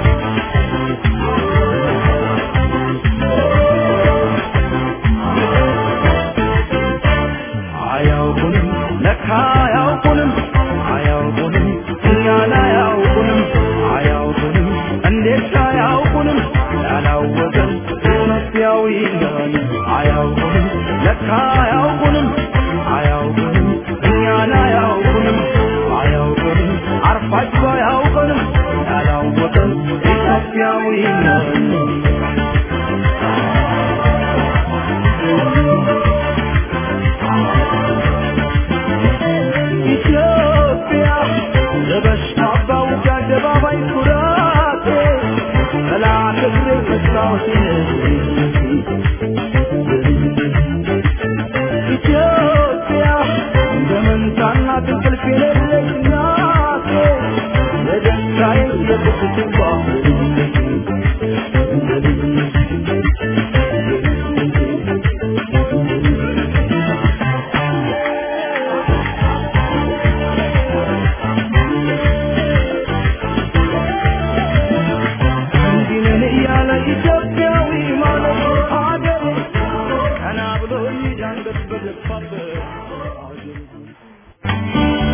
አያውቁንም ለካ አያውቁንም አያውቁንም እኛን አያውቁንም አያውቁንም እንዴት አያውቁንም ያላወቀን ኢትዮጵያዊ ነን አያውቁንም ለካ አያውቁንም አያውቁንም እኛን አያውቁንም አያውቁንም አርፋችሁ አያውቁንም ያላወቀን ኢትዮጵያዊ ነን ኢትዮጵያ ለበሽታ ባውጃ አደባባይ ኩራቴ ጠላት እግሬ መስታወቴ ኢትዮጵያ እንደ መንታና እንቅልፍ የሌለኝ እናቴ የደስታዬ የቁስቴ እንዲህ ነን እያለ ኢትዮጵያዊ ማለት ሀገሬ ቀና ብሎ የሚዳንበት በገባበት ሀገሬ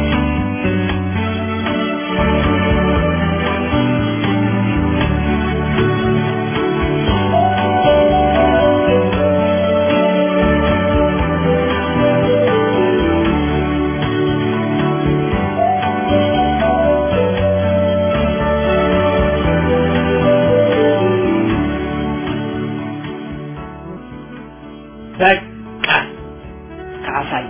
በቃ ከአሳይ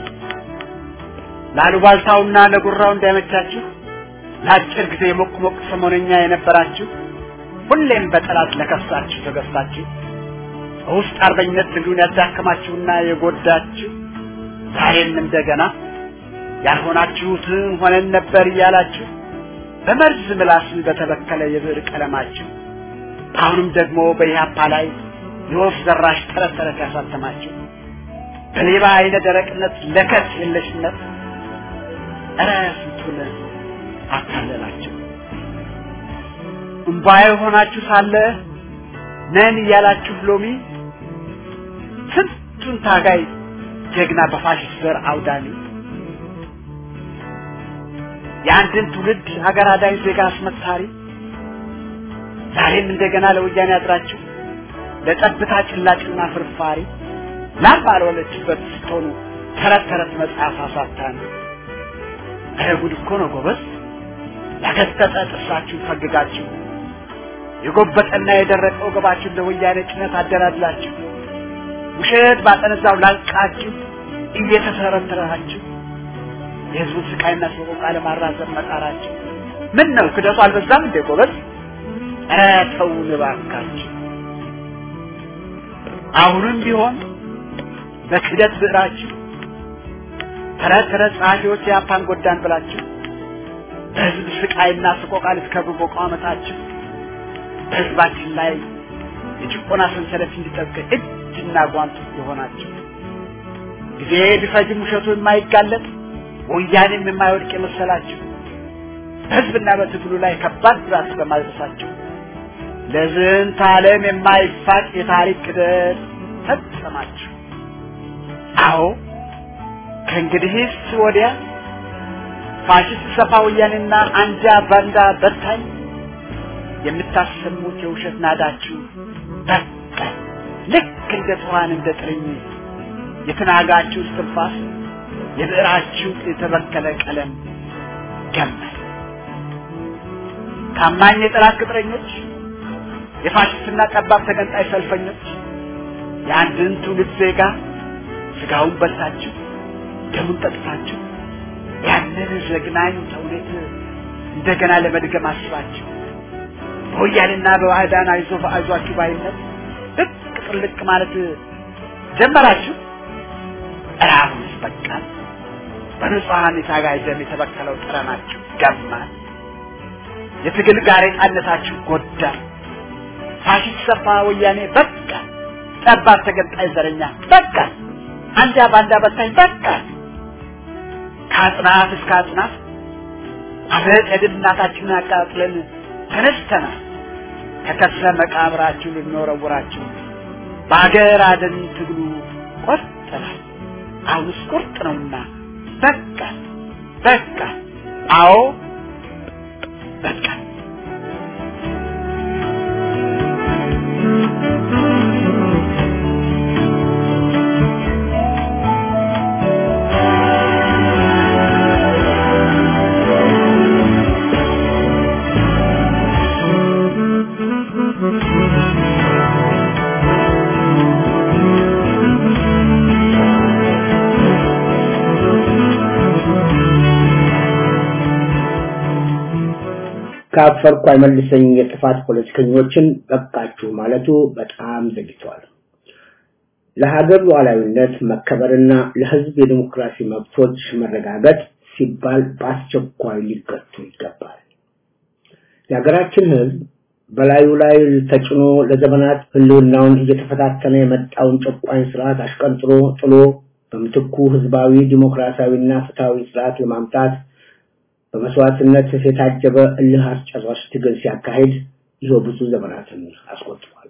ላሉባልታውና ለጉራው እንዳይመቻችሁ ለአጭር ጊዜ ሞቅ ሞቅ ሰሞነኛ የነበራችሁ ሁሌም በጠላት ለከሳችሁ ተገዝታችሁ በውስጥ አርበኝነት ትግሉን ያዳከማችሁና የጎዳችሁ ዛሬም እንደገና ያልሆናችሁትን ሆነን ነበር እያላችሁ በመርዝ ምላስ በተበከለ የብዕር ቀለማችሁ አሁንም ደግሞ በኢህአፓ ላይ የወፍ ዘራሽ ተረት ተረት ያሳተማችሁ በሌባ አይነ ደረቅነት ለከት የለሽነት እረ ስንቱን አታለላችሁ። እምባዬ ሆናችሁ ሳለ ነን እያላችሁ ሎሚ ስንቱን ታጋይ ጀግና በፋሽስት ዘር አውዳሚ የአንድን ትውልድ ሀገር አዳኝ ዜጋ አስመታሪ ዛሬም እንደገና ለወያኔ አድራችሁ ለጠብታ ጭላጭና ፍርፋሪ ላም ባልወለችበት ስትሆኑ ተረት ተረት መጽሐፍ አሳታን ኧረ ጉድ እኮ ነው ጎበዝ ያገጠጠ ጥርሳችሁን ፈግጋችሁ የጎበጠና የደረቀ ወገባችሁን ለወያኔ ጭነት አደላድላችሁ ውሸት ባጠነዛው ላንቃችሁ እየተተረተራችሁ የህዝቡን ስቃይና ሰቆቃ ለማራዘም መጣራችሁ ምን ነው ክደቱ አልበዛም እንዴ ጎበዝ ኧረ ተውን እባካችሁ አሁንም ቢሆን በክደት ብዕራችሁ ተረት ተረት ጸሐፊዎች የአፓን ጎዳን ብላችሁ በህዝብ ስቃይና ስቆቃ ልትከብሩ በቋመታችሁ በህዝባችን ላይ የጭቆና ሰንሰለት እንዲጠብቅ እጅና ጓንት የሆናችሁ ጊዜ ቢፈጅም ውሸቱ የማይጋለጥ ወያኔም የማይወድቅ የመሰላችሁ በህዝብና በትግሉ ላይ ከባድ ጉዳት በማድረሳችሁ ለዝንተ ዓለም የማይፋቅ የታሪክ ክደት ፈጸማችሁ። አዎ ከእንግዲህስ ወዲያ ፋሽስት ሰፋ ወያኔና አንጃ ባንዳ በታኝ የምታሰሙት የውሸት ናዳችሁ በቃ ልክ እንደ ትኋን እንደ ጥርኝ የተናጋችሁ እስትንፋስ የብዕራችሁ የተበከለ ቀለም ገመል ታማኝ የጠላት ቅጥረኞች የፋሽስትና ጠባብ ተገንጣይ ሰልፈኞች የአንድን ትውልድ ዜጋ ስጋውን በልታችሁ ደሙን ጠጥታችሁ ያንን ዘግናኝ ተውኔት እንደገና ለመድገም አስባችሁ በወያኔና በባዕዳን አይዞ አይዟችሁ ባይነት ልቅ ጥልቅ ማለት ጀመራችሁ። እራሁንስ በቃ በንጹሐን የታጋይ ደም የተበከለው ጥረናችሁ ገማል። የትግል ጋሬጣነታችሁ ጎዳ። ፋሽስት ሰፋ ወያኔ በቃ፣ ጠባብ ተገንጣይ ዘረኛ በቃ። አንጃ ባንዳ በታኝ በቃ ከአጽናፍ እስከ አጽናፍ አብረን የድል እናታችንን አቃጥለን ተነስተናል። ከከርሰ መቃብራችሁ ልንወረውራችሁ በሀገር አደን ትግሉ ቆርጠናል። አሁንስ ቁርጥ ነውና በቃ በቃ አዎ በቃ ካፈርኩ አይመልሰኝ የጥፋት ፖለቲከኞችን በቃችሁ ማለቱ በጣም ዘግይቷል። ለሀገር ሉዓላዊነት መከበርና ለሕዝብ የዲሞክራሲ መብቶች መረጋገጥ ሲባል በአስቸኳይ ሊገቱ ይገባል። የሀገራችን ሕዝብ በላዩ ላይ ተጭኖ ለዘመናት ህልውናውን እየተፈታተነ የመጣውን ጨቋኝ ስርዓት አሽቀንጥሮ ጥሎ በምትኩ ህዝባዊ ዲሞክራሲያዊና ፍትሃዊ ስርዓት ለማምጣት በመስዋዕትነት የታጀበ እልህ አስጨራሽ ትግል ሲያካሂድ ይኸው ብዙ ዘመናትን አስቆጥሯል።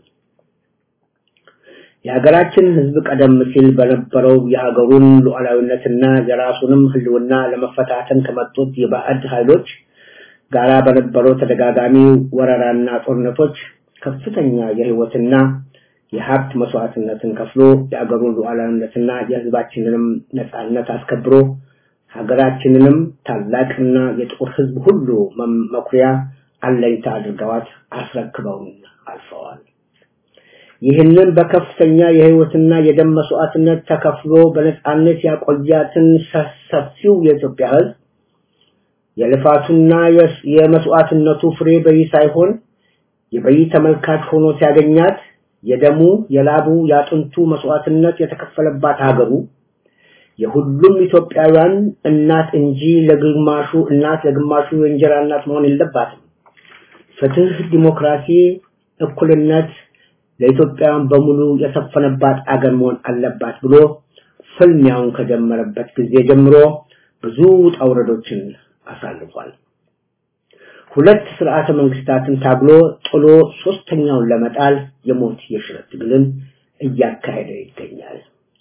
የሀገራችን ህዝብ ቀደም ሲል በነበረው የሀገሩን ሉዓላዊነትና የራሱንም ህልውና ለመፈታተን ከመጡት የባዕድ ኃይሎች ጋራ በነበረው ተደጋጋሚ ወረራና ጦርነቶች ከፍተኛ የህይወትና የሀብት መስዋዕትነትን ከፍሎ የሀገሩን ሉዓላዊነትና የህዝባችንንም ነጻነት አስከብሮ ሀገራችንንም ታላቅና የጥቁር ህዝብ ሁሉ መኩሪያ አለኝታ አድርገዋት አስረክበውን አልፈዋል። ይህንን በከፍተኛ የህይወትና የደም መስዋዕትነት ተከፍሎ በነጻነት ያቆያትን ሰፊው የኢትዮጵያ ህዝብ የልፋቱና የመስዋዕትነቱ ፍሬ በይ ሳይሆን የበይ ተመልካች ሆኖ ሲያገኛት የደሙ የላቡ ያጥንቱ መስዋዕትነት የተከፈለባት ሀገሩ የሁሉም ኢትዮጵያውያን እናት እንጂ ለግማሹ እናት ለግማሹ የእንጀራ እናት መሆን የለባትም። ፍትህ፣ ዲሞክራሲ፣ እኩልነት ለኢትዮጵያውያን በሙሉ የሰፈነባት አገር መሆን አለባት ብሎ ፍልሚያውን ከጀመረበት ጊዜ ጀምሮ ብዙ ውጣ ውረዶችን አሳልፏል። ሁለት ስርዓተ መንግስታትን ታግሎ ጥሎ ሶስተኛውን ለመጣል የሞት የሽረት ትግልን እያካሄደ ይገኛል።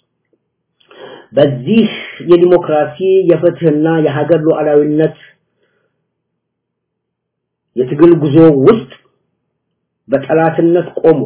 በዚህ የዲሞክራሲ የፍትህና የሀገር ሉዓላዊነት የትግል ጉዞ ውስጥ በጠላትነት ቆሞ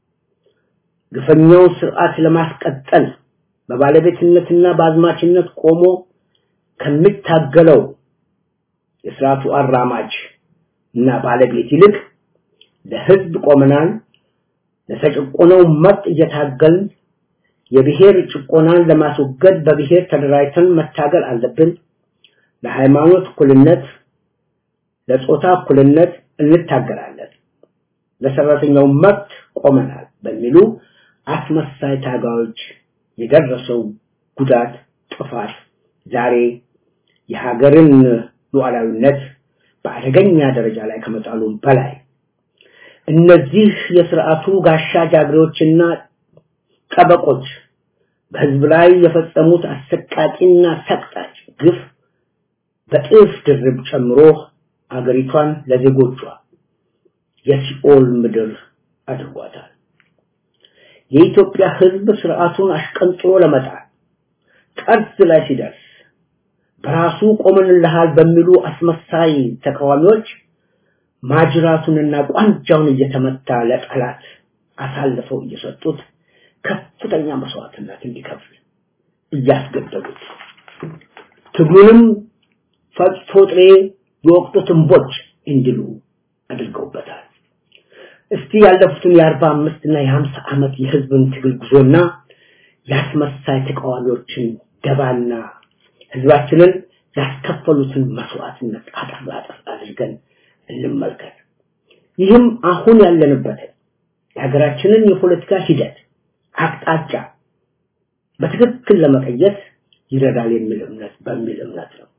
ግፈኛውን ስርዓት ለማስቀጠል በባለቤትነትና በአዝማችነት ቆሞ ከሚታገለው የስርዓቱ አራማጅ እና ባለቤት ይልቅ ለህዝብ ቆመናል፣ ለተጨቆነው መብት እየታገልን የብሔር ጭቆናን ለማስወገድ በብሔር ተደራጅተን መታገል አለብን። ለሃይማኖት እኩልነት፣ ለጾታ እኩልነት እንታገላለን። ለሰራተኛው መብት ቆመናል በሚሉ አስመሳይ ታጋዮች የደረሰው ጉዳት፣ ጥፋት ዛሬ የሀገርን ሉዓላዊነት በአደገኛ ደረጃ ላይ ከመጣሉም በላይ እነዚህ የስርዓቱ ጋሻ ጃግሬዎችና ጠበቆች በህዝብ ላይ የፈጸሙት አሰቃቂና ሰቅጣጭ ግፍ በጥፍ ድርብ ጨምሮ አገሪቷን ለዜጎቿ የሲኦል ምድር አድርጓታል። የኢትዮጵያ ህዝብ ስርዓቱን አሽቀንጥሮ ለመጣል ጠርዝ ላይ ሲደርስ በራሱ ቆመንልሃል በሚሉ አስመሳይ ተቃዋሚዎች ማጅራቱንና ቋንጃውን እየተመታ ለጠላት አሳልፈው እየሰጡት ከፍተኛ መስዋዕትነት እንዲከፍል እያስገደዱት ትግሉንም ፈጽቶ ጥሬ የወቅቱ ትንቦች እንዲሉ አድርገውበታል። እስቲ ያለፉትን የአርባ አምስት እና የሀምሳ ዓመት የህዝብን ትግል ጉዞና የአስመሳይ ተቃዋሚዎችን ደባና ህዝባችንን ያስከፈሉትን መስዋዕትነት አጠር አጠር አድርገን እንመልከት። ይህም አሁን ያለንበትን የሀገራችንን የፖለቲካ ሂደት አቅጣጫ በትክክል ለመቀየስ ይረዳል የሚል እምነት በሚል እምነት ነው።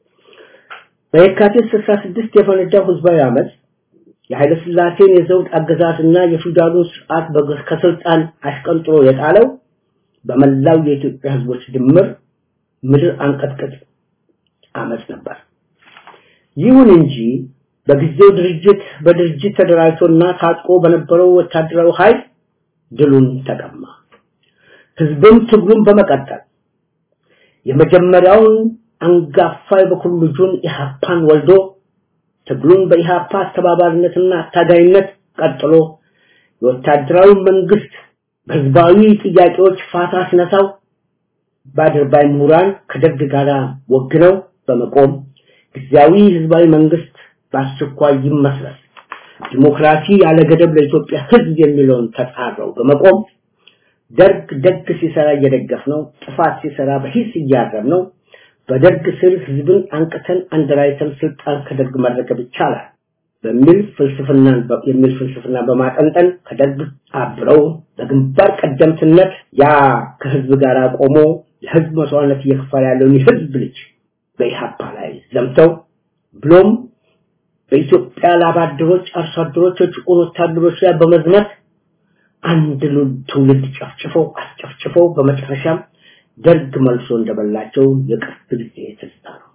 በየካቲት 66 የፈነዳው ህዝባዊ አመት የኃይለ ሥላሴን የዘውድ አገዛዝና የፊውዳሉን ስርዓት ከስልጣን አሽቀንጥሮ የጣለው በመላው የኢትዮጵያ ህዝቦች ድምር ምድር አንቀጥቅጥ አመፅ ነበር። ይሁን እንጂ በጊዜው ድርጅት በድርጅት ተደራጅቶና ታጥቆ በነበረው ወታደራዊ ኃይል ድሉን ተቀማ። ህዝብም ትግሉን በመቀጠል የመጀመሪያውን አንጋፋ የበኩር ልጁን ኢህአፓን ወልዶ ትግሉን በኢህአፓ አስተባባሪነትና አታጋይነት ቀጥሎ የወታደራዊ መንግስት በህዝባዊ ጥያቄዎች ፋታ ሲነሳው በአድርባይ ምሁራን ከደርግ ጋር ወግነው በመቆም ጊዜያዊ ህዝባዊ መንግስት በአስቸኳይ ይመስረት ዲሞክራሲ ያለ ገደብ ለኢትዮጵያ ህዝብ የሚለውን ተጻረው በመቆም ደርግ ደግ ሲሰራ እየደገፍ ነው፣ ጥፋት ሲሰራ በሂስ እያረም ነው። በደርግ ስር ህዝብን አንቅተን አንደራይተን ስልጣን ከደርግ መረከብ ይቻላል በሚል ፍልስፍና የሚል ፍልስፍና በማጠንጠን ከደርግ አብረው በግንባር ቀደምትነት ያ ከህዝብ ጋር ቆሞ ለህዝብ መስዋዕትነት እየከፈለ ያለውን የህዝብ ልጅ በኢህአፓ ላይ ዘምተው ብሎም በኢትዮጵያ ላባደሮች፣ አርሶ አደሮች፣ የጭቁን ወታደሮች ላይ በመዝመት አንድ ትውልድ ጨፍጭፈው አስጨፍጭፈው በመጨረሻም ደርግ መልሶ እንደበላቸው የቅርብ ጊዜ ትዝታ ነው።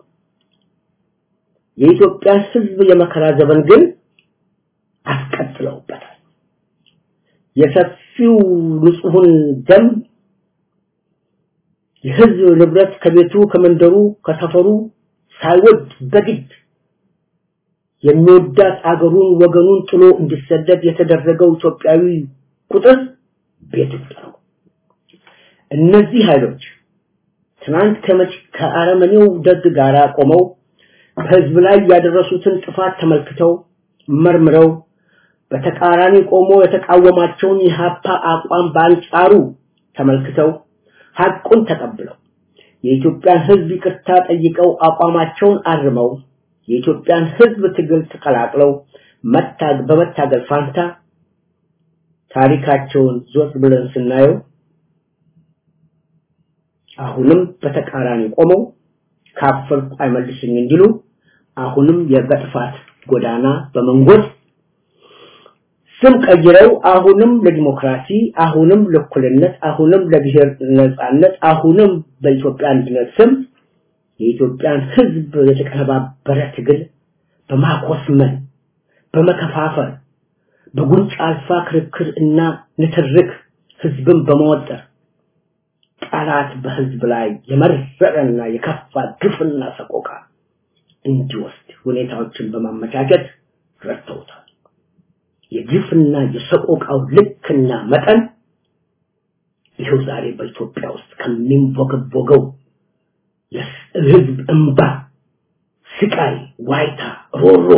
የኢትዮጵያ ህዝብ የመከራ ዘመን ግን አስቀጥለውበታል። የሰፊው ንጹሑን ደም የህዝብ ንብረት ከቤቱ ከመንደሩ ከሰፈሩ ሳይወድ በግድ የሚወዳት አገሩን ወገኑን ጥሎ እንዲሰደድ የተደረገው ኢትዮጵያዊ ቁጥር ቤት ውስጥ ነው። እነዚህ ኃይሎች ትናንት ከመች ከአረመኔው ደግ ጋር ቆመው በህዝብ ላይ ያደረሱትን ጥፋት ተመልክተው መርምረው በተቃራኒ ቆሞ የተቃወማቸውን የሀፓ አቋም በአንጻሩ ተመልክተው ሐቁን ተቀብለው የኢትዮጵያን ህዝብ ይቅርታ ጠይቀው አቋማቸውን አርመው የኢትዮጵያን ህዝብ ትግል ተቀላቅለው መታግ በመታገል ፋንታ ታሪካቸውን ዞር ብለን ስናየው አሁንም በተቃራኒ ቆመው ካፈርኩ አይመልስኝ እንዲሉ አሁንም የበጥፋት ጎዳና በመንጎድ ስም ቀይረው አሁንም ለዲሞክራሲ አሁንም ለእኩልነት አሁንም ለብሔር ነጻነት አሁንም በኢትዮጵያ አንድነት ስም የኢትዮጵያን ህዝብ የተቀነባበረ ትግል በማኮስመን በመከፋፈል በጉንጭ አልፋ ክርክር እና ንትርክ ህዝብን በመወጠር ጠላት በህዝብ ላይ የመረረና የከፋ ግፍና ሰቆቃ እንዲወስድ ሁኔታዎችን በማመቻቸት ረድተውታል። የግፍና የሰቆቃው ልክና መጠን ይኸው ዛሬ በኢትዮጵያ ውስጥ ከሚንቦገቦገው የህዝብ እንባ፣ ስቃይ፣ ዋይታ፣ ሮሮ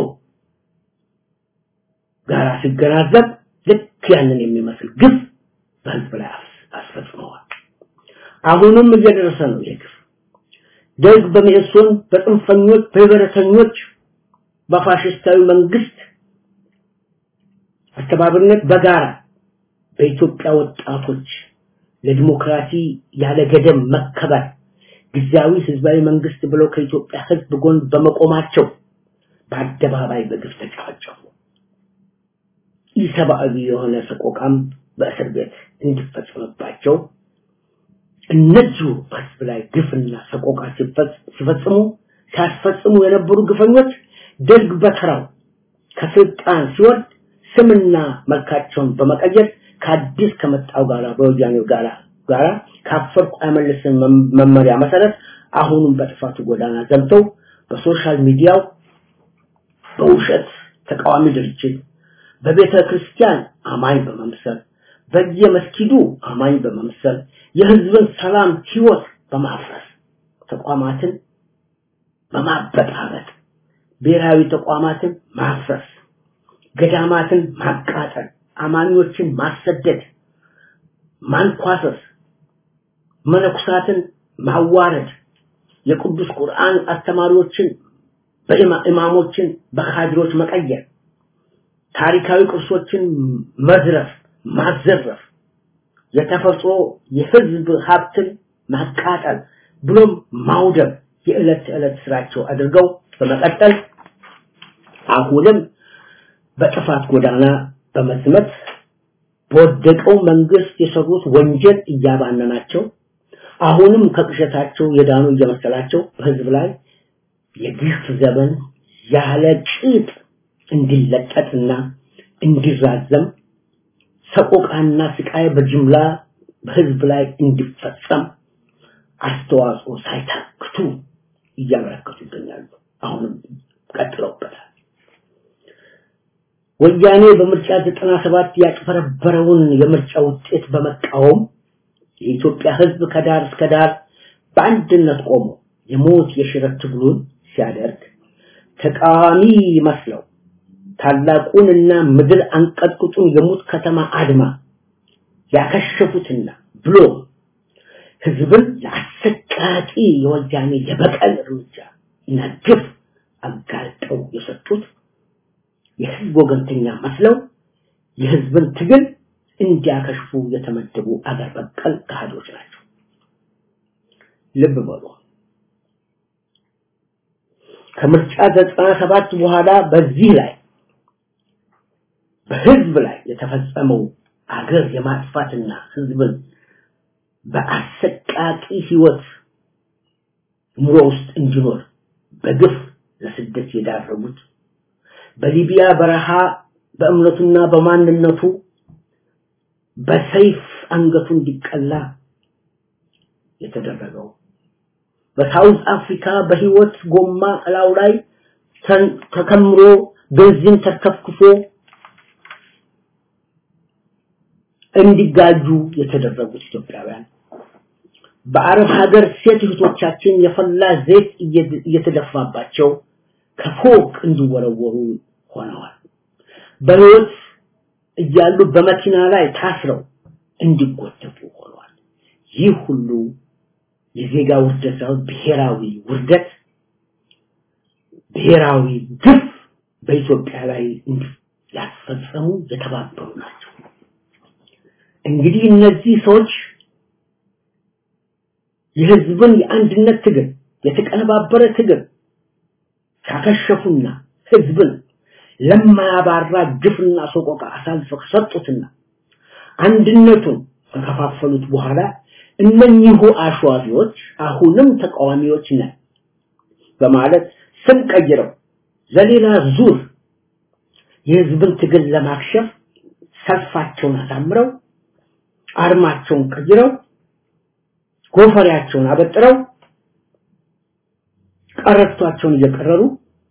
ጋር ሲገናዘብ ልክ ያንን የሚመስል ግፍ በህዝብ ላይ አስፈጽመዋል። አሁንም እየደረሰ ነው ይህ ግፍ። ደርግ በመኢሶን በጽንፈኞች በህብረተኞች በፋሽስታዊ መንግስት አስተባባሪነት በጋራ በኢትዮጵያ ወጣቶች ለዲሞክራሲ ያለ ገደብ መከበር ጊዜያዊ ህዝባዊ መንግስት ብለው ከኢትዮጵያ ህዝብ ጎን በመቆማቸው በአደባባይ በግፍ ተጨፈጨፉ። ኢሰብአዊ የሆነ ሰቆቃም በእስር ቤት እንዲፈጸምባቸው እነዚሁ በህዝብ ላይ ግፍና ሰቆቃ ሲፈጽሙ ሲያስፈጽሙ የነበሩ ግፈኞች ደርግ በተራው ከስልጣን ሲወርድ ስምና መልካቸውን በመቀየር ከአዲስ ከመጣው ጋራ በወያኔው ጋራ ጋራ ካፈርኩ አይመልስም መመሪያ መሰረት አሁንም በጥፋቱ ጎዳና ዘምተው በሶሻል ሚዲያው በውሸት ተቃዋሚ ድርጅት በቤተ ክርስቲያን አማኝ በመምሰል በየመስጊዱ አማኝ በመምሰል የህዝብን ሰላም ህይወት በማፍረስ ተቋማትን በማበጣበጥ ብሔራዊ ተቋማትን ማፍረስ ገዳማትን ማቃጠል አማኞችን ማሰደድ ማንኳሰስ መነኩሳትን ማዋረድ የቅዱስ ቁርአን አስተማሪዎችን በኢማሞችን በካድሮች መቀየር ታሪካዊ ቅርሶችን መዝረፍ ማዘረፍ የተፈጥሮ የህዝብ ሀብትን ማቃጠል ብሎም ማውደም የዕለት ተዕለት ስራቸው አድርገው በመቀጠል አሁንም በጥፋት ጎዳና በመዝመት በወደቀው መንግስት የሰሩት ወንጀል እያባነናቸው አሁንም ከቅሸታቸው የዳኑ እየመሰላቸው በህዝብ ላይ የግፍ ዘመን ያለ ቂጥ እንዲለጠጥና እንዲራዘም ሰቆቃና ስቃይ በጅምላ በህዝብ ላይ እንዲፈጸም አስተዋጽኦ ሳይታክቱ እያበረከቱ ይገኛሉ። አሁንም ቀጥለውበታል። ወያኔ በምርጫ 97 ያጭበረበረውን የምርጫ ውጤት በመቃወም የኢትዮጵያ ህዝብ ከዳር እስከ ዳር በአንድነት ቆሞ የሞት የሽረት ትግሉን ሲያደርግ ተቃዋሚ መስለው ታላቁንና ምድር አንቀጥቅጡን የሙት ከተማ አድማ ያከሸፉትና ብሎ ህዝብን ለአሰቃቂ የወያኔ የበቀል እርምጃ እና ግፍ አጋልጠው የሰጡት የህዝብ ወገንተኛ መስለው የህዝብን ትግል እንዲያከሽፉ የተመደቡ አገር በቀል ካህዶች ናቸው። ልብ በሉ። ከምርጫ 97 በኋላ በዚህ ላይ በህዝብ ላይ የተፈጸመው አገር የማጥፋትና ህዝብን በአሰቃቂ ህይወት ኑሮ ውስጥ እንዲኖር በግፍ ለስደት የዳረጉት በሊቢያ በረሃ በእምነቱና በማንነቱ በሰይፍ አንገቱ እንዲቀላ የተደረገው በሳውዝ አፍሪካ በህይወት ጎማ እላው ላይ ተከምሮ ቤንዚን ተከፍክፎ እንዲጋጁ የተደረጉት ኢትዮጵያውያን በአረብ ሀገር ሴት እህቶቻችን የፈላ ዘይት እየተደፋባቸው ከፎቅ እንዲወረወሩ ሆነዋል። በህይወት እያሉ በመኪና ላይ ታስረው እንዲጎተቱ ሆነዋል። ይህ ሁሉ የዜጋ ውርደት ሳይሆን ብሔራዊ ውርደት፣ ብሔራዊ ግፍ በኢትዮጵያ ላይ ያስፈጸሙ የተባበሩ ናቸው። እንግዲህ እነዚህ ሰዎች የህዝብን የአንድነት ትግል የተቀነባበረ ትግል ካከሸፉና ህዝብን ለማያባራ ግፍና ሰቆቃ አሳልፈው ሰጡትና አንድነቱን ከከፋፈሉት በኋላ እነኚሁ አሸዋፊዎች አሁንም ተቃዋሚዎች ነን በማለት ስም ቀይረው ለሌላ ዙር የህዝብን ትግል ለማክሸፍ ሰልፋቸውን አሳምረው አርማቸውን ቀይረው ጎፈሬያቸውን አበጥረው ቀረቷቸውን እየቀረሩ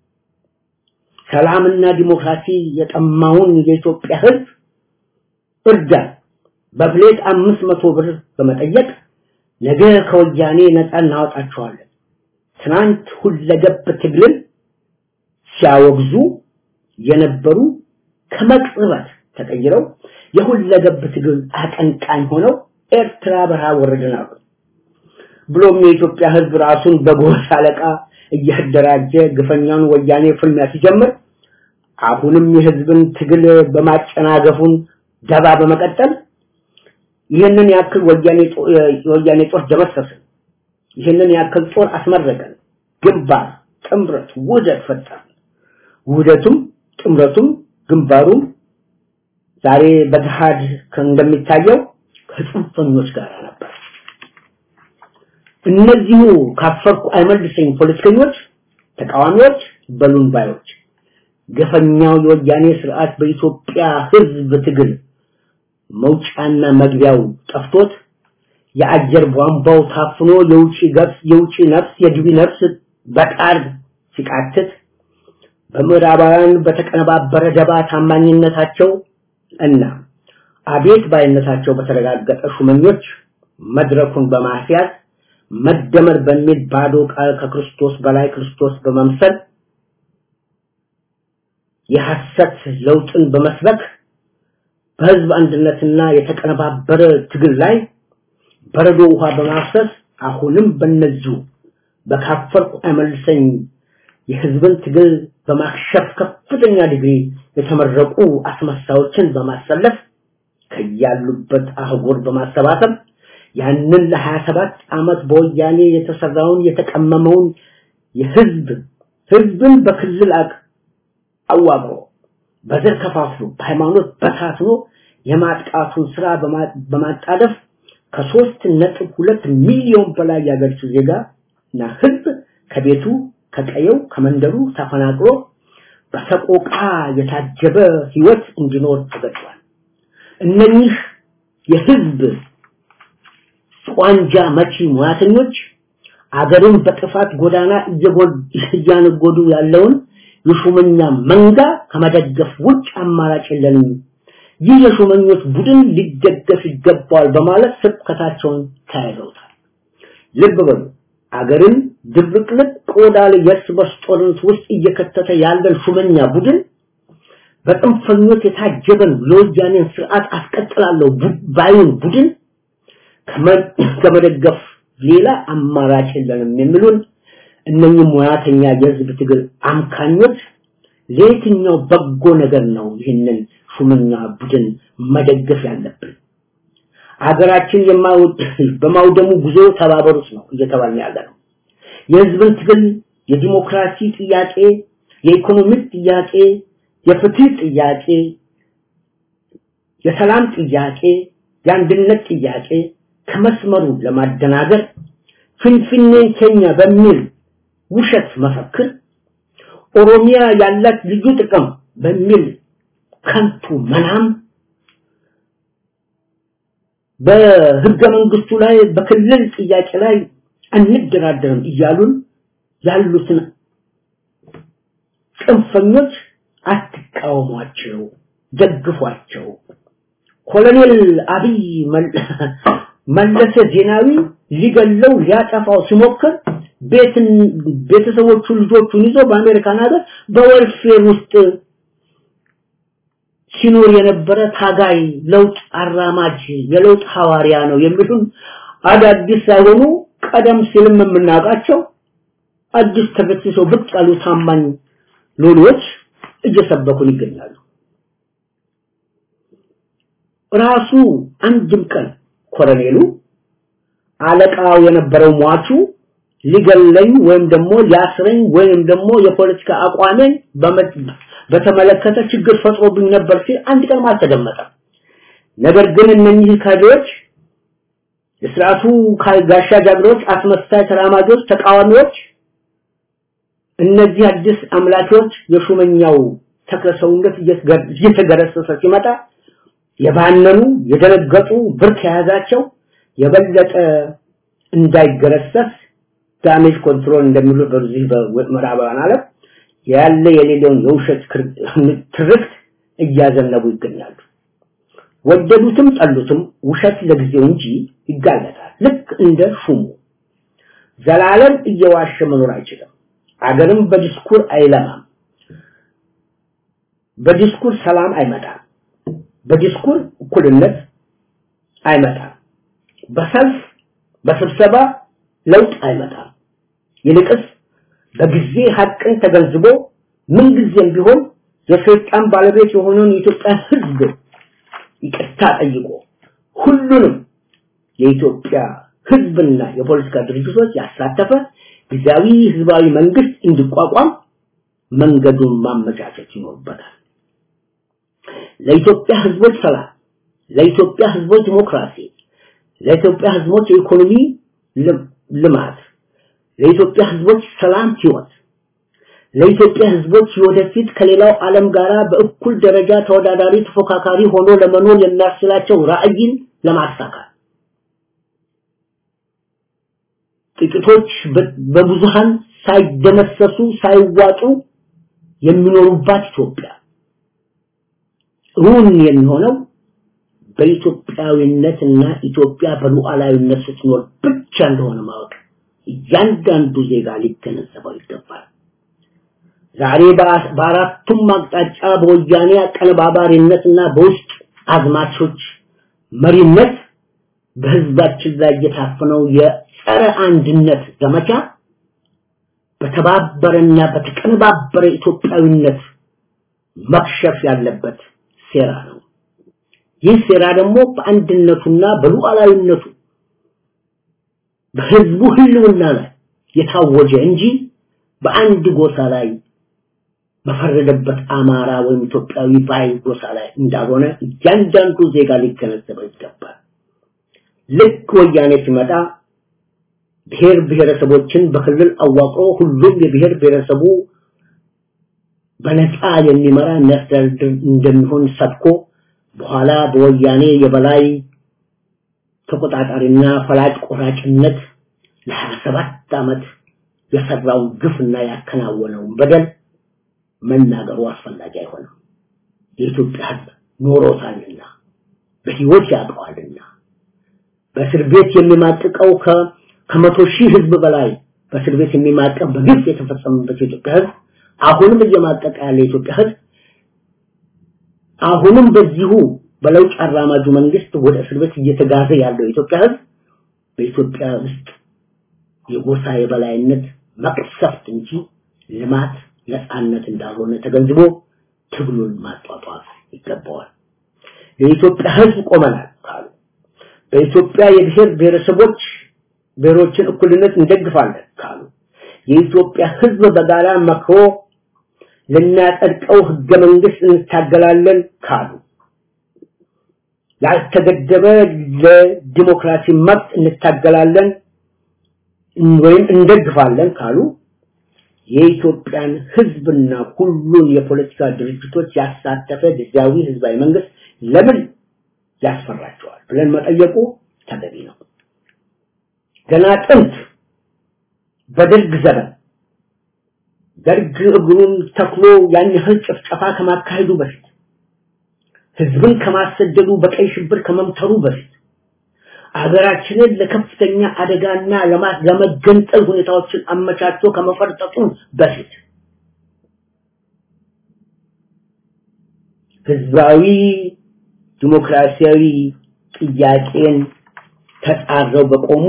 ሰላምና ዲሞክራሲ የጠማውን የኢትዮጵያ ህዝብ እርዳን በፕሌት አምስት መቶ ብር በመጠየቅ ነገ ከወያኔ ነፃ እናወጣቸዋለን ትናንት ሁለገብ ትግልን ሲያወግዙ የነበሩ ከመቅጽበት ተቀይረው የሁለገብ ትግል አቀንቃኝ ሆነው ኤርትራ በረሃ ወረድን አሉ። ብሎም የኢትዮጵያ ህዝብ ራሱን በጎሳ አለቃ እያደራጀ ግፈኛውን ወያኔ ፍልሚያ ሲጀምር አሁንም የህዝብን ትግል በማጨናገፉን ደባ በመቀጠል ይህንን ያክል ወያኔ ወያኔ ጦር ደመሰስን፣ ይህንን ያክል ጦር አስመረቀን፣ ግንባር ጥምረት ውህደት ፈጠርን። ውህደቱም ጥምረቱም ግንባሩም ዛሬ በገሃድ እንደሚታየው ከጽንፈኞች ጋር ነበር። እነዚሁ ካፈርኩ አይመልሰኝ ፖለቲከኞች፣ ተቃዋሚዎች፣ በሉን ባዮች ገፈኛው የወያኔ ስርዓት በኢትዮጵያ ህዝብ ትግል መውጫና መግቢያው ጠፍቶት የአየር ቧንቧው ታፍኖ የውጪ ገብስ የውጪ ነፍስ የግቢ ነፍስ በቃል ሲቃትት በምዕራባውያን በተቀነባበረ ደባ ታማኝነታቸው እና አቤት ባይነታቸው በተረጋገጠ ሹመኞች መድረኩን በማስያዝ መደመር በሚል ባዶ ቃል ከክርስቶስ በላይ ክርስቶስ በመምሰል የሐሰት ለውጥን በመስበክ በህዝብ አንድነትና የተቀነባበረ ትግል ላይ በረዶ ውሃ በማፍሰስ አሁንም በነዚሁ በካፈርኩ አይመልሰኝ የህዝብን ትግል በማክሸፍ ከፍተኛ ዲግሪ የተመረቁ አስመሳዮችን በማሰለፍ ከያሉበት አህጉር በማሰባሰብ ያንን ለ27 ዓመት በወያኔ የተሰራውን የተቀመመውን የህዝብ ህዝብን በክልል አዋቅሮ በዘር ከፋፍሎ በሃይማኖት በታትኖ የማጥቃቱን ስራ በማጣደፍ ከሶስት ነጥብ ሁለት ሚሊዮን በላይ ያገርቹ ዜጋ እና ህዝብ ከቤቱ ከቀየው ከመንደሩ ተፈናቅሎ በሰቆቃ የታጀበ ህይወት እንዲኖር ተገዷል። እነኚህ የህዝብ ቋንጃ መቺ ሙያተኞች አገርን በጥፋት ጎዳና እያነጎዱ ያለውን የሹመኛ መንጋ ከመደገፍ ውጭ አማራጭ የለንም። ይህ የሹመኞች ቡድን ሊደገፍ ይገባዋል በማለት ስብከታቸውን ተያይዘውታል። ልብ በሉ አገርን ድብቅልቅ ቆዳ ላይ የእርስ በርስ ጦርነት ውስጥ እየከተተ ያለን ሹመኛ ቡድን በጥንፈኞች የታጀበን የወያኔን ስርዓት አስቀጥላለሁ ባዩን ቡድን ከመደገፍ ሌላ አማራጭ የለንም የሚሉን እነኚህ ሙያተኛ የህዝብ ትግል አምካኞች ለየትኛው በጎ ነገር ነው ይህንን ሹመኛ ቡድን መደገፍ ያለብን? አገራችን በማውደሙ ጉዞ ተባበሩት ነው እየተባልን ያለ ነው። የህዝብን ትግል የዲሞክራሲ ጥያቄ፣ የኢኮኖሚ ጥያቄ፣ የፍትህ ጥያቄ፣ የሰላም ጥያቄ፣ የአንድነት ጥያቄ ከመስመሩ ለማደናገር ፍንፍኔን ኬኛ በሚል ውሸት መፈክር ኦሮሚያ ያላት ልዩ ጥቅም በሚል ከንቱ መናም በህገ መንግስቱ ላይ በክልል ጥያቄ ላይ አንደራደርም እያሉን ያሉትን ጽንፈኞች አትቃወሟቸው፣ ደግፏቸው። ኮሎኔል አብይ መለሰ ዜናዊ ሊገለው ሊያጠፋው ሲሞክር ቤትን ቤተሰቦቹ ልጆቹን ይዞ በአሜሪካን ሀገር በወልፌር ውስጥ ሲኖር የነበረ ታጋይ ለውጥ አራማጅ የለውጥ ሐዋርያ ነው የሚሉን አዳዲስ ሳይሆኑ ቀደም ሲልም የምናውቃቸው አዲስ ተገስሰው ብቅ ያሉ ታማኝ ሎሌዎች እየሰበኩን ይገኛሉ። ራሱ አንድም ቀን ኮሎኔሉ አለቃው የነበረው ሟቹ ሊገለኝ ወይም ደግሞ ሊያስረኝ ወይም ደግሞ የፖለቲካ አቋሜን በተመለከተ ችግር ፈጥሮብኝ ነበር ሲል አንድ ቀን አልተደመጠም። ነገር ግን እነኚህ ካድሬዎች የስርዓቱ ጋሻ ጃግሬዎች፣ አስመሳይ ተራማጆች፣ ተቃዋሚዎች እነዚህ አዲስ አምላኪዎች የሹመኛው ተክለሰውነት እየተገረሰሰ ሲመጣ የባነኑ የደነገጡ ብርክ የያዛቸው የበለጠ እንዳይገረሰስ ዳሜጅ ኮንትሮል እንደሚሉ በዚህ በምዕራባውያን ዓለም ያለ የሌለውን የውሸት ትርክት እያዘነቡ ይገኛሉ። ወደዱትም ጠሉትም ውሸት ለጊዜው እንጂ ይጋለጣል። ልክ እንደ ሹሙ ዘላለም እየዋሸ መኖር አይችልም። አገርም በዲስኩር አይለማም። በዲስኩር ሰላም አይመጣም። በዲስኩር እኩልነት አይመጣም። በሰልፍ በስብሰባ ለውጥ አይመጣም። ይልቅስ በጊዜ ሀቅን ተገንዝቦ ምንጊዜም ቢሆን የሰይጣን ባለቤት የሆነውን የኢትዮጵያ ሕዝብ ይቅርታ ጠይቆ ሁሉንም የኢትዮጵያ ሕዝብና የፖለቲካ ድርጅቶች ያሳተፈ ጊዜያዊ ህዝባዊ መንግስት እንዲቋቋም መንገዱን ማመቻቸት ይኖርበታል። ለኢትዮጵያ ህዝቦች ሰላም፣ ለኢትዮጵያ ህዝቦች ዲሞክራሲ፣ ለኢትዮጵያ ህዝቦች የኢኮኖሚ ልማት፣ ለኢትዮጵያ ህዝቦች ሰላም ህይወት፣ ለኢትዮጵያ ህዝቦች ወደፊት ከሌላው ዓለም ጋር በእኩል ደረጃ ተወዳዳሪ ተፎካካሪ ሆኖ ለመኖር የሚያስችላቸው ራዕይን ለማሳካት ጥቂቶች በብዙሃን ሳይደመሰሱ ሳይዋጡ የሚኖሩባት ኢትዮጵያ እውን የሚሆነው በኢትዮጵያዊነትና ኢትዮጵያ በሉዓላዊነት ስትኖር ብቻ እንደሆነ ማወቅ እያንዳንዱ ዜጋ ሊገነዘበው ይገባል። ዛሬ በአራቱም አቅጣጫ በወያኔ አቀነባባሪነትና በውስጥ አዝማቾች መሪነት በህዝባችን ላይ የታፈነው የጸረ አንድነት ዘመቻ በተባበረና በተቀነባበረ ኢትዮጵያዊነት መክሸፍ ያለበት ሴራ ነው። ይህ ሴራ ደግሞ በአንድነቱና በሉዓላዊነቱ በህዝቡ ህልውና ላይ የታወጀ እንጂ በአንድ ጎሳ ላይ በፈረደበት አማራ ወይም ኢትዮጵያዊ ባይ ጎሳ ላይ እንዳልሆነ እያንዳንዱ ዜጋ ሊገነዘበው ይገባል። ልክ ወያኔ ሲመጣ ብሔር ብሔረሰቦችን በክልል አዋቅሮ ሁሉም የብሔር ብሔረሰቡ በነፃ የሚመራ የሚያስተዳድር እንደሚሆን ሰብኮ በኋላ በወያኔ የበላይ ተቆጣጣሪና ፈላጭ ቆራጭነት ለሀያ ሰባት ዓመት የሰራውን ግፍና ያከናወነውን በደል መናገሩ አስፈላጊ አይሆንም። የኢትዮጵያ ሕዝብ ኖሮታልና በህይወት ያውቀዋልና በእስር ቤት የሚማቅቀው ከመቶ ሺህ ህዝብ በላይ በእስር ቤት የሚማቀቅ በግፍ የተፈጸመበት የኢትዮጵያ ሕዝብ አሁንም እየማቀቀ ያለ የኢትዮጵያ ሕዝብ አሁንም በዚሁ በለውጥ አራማጁ መንግስት ወደ እስር ቤት እየተጋዘ ያለው የኢትዮጵያ ሕዝብ በኢትዮጵያ ውስጥ የጎሳ የበላይነት መቅሰፍት እንጂ ልማት ነፃነት እንዳልሆነ ተገንዝቦ ትግሉን ማጧጧፍ ይገባዋል። የኢትዮጵያ ህዝብ ቆመናል ካሉ በኢትዮጵያ የብሔር ብሔረሰቦች ብሔሮችን እኩልነት እንደግፋለን ካሉ የኢትዮጵያ ህዝብ በጋራ መክሮ ልናጸድቀው ህገ መንግስት እንታገላለን ካሉ ያልተገደበ ለዲሞክራሲ መብት እንታገላለን ወይም እንደግፋለን ካሉ የኢትዮጵያን ህዝብና ሁሉን የፖለቲካ ድርጅቶች ያሳተፈ ጊዜያዊ ህዝባዊ መንግስት ለምን ያስፈራቸዋል ብለን መጠየቁ ተገቢ ነው። ገና ጥንት በደርግ ዘመን ደርግ እግሩን ተክሎ ያን ያህል ጭፍጨፋ ከማካሄዱ በፊት ህዝብን ከማሰደዱ በቀይ ሽብር ከመምተሩ በፊት አገራችንን ለከፍተኛ አደጋና ለመገንጠል ሁኔታዎችን አመቻችቶ ከመፈርጠጡ በፊት ህዝባዊ ዲሞክራሲያዊ ጥያቄን ተጻረው በቆሙ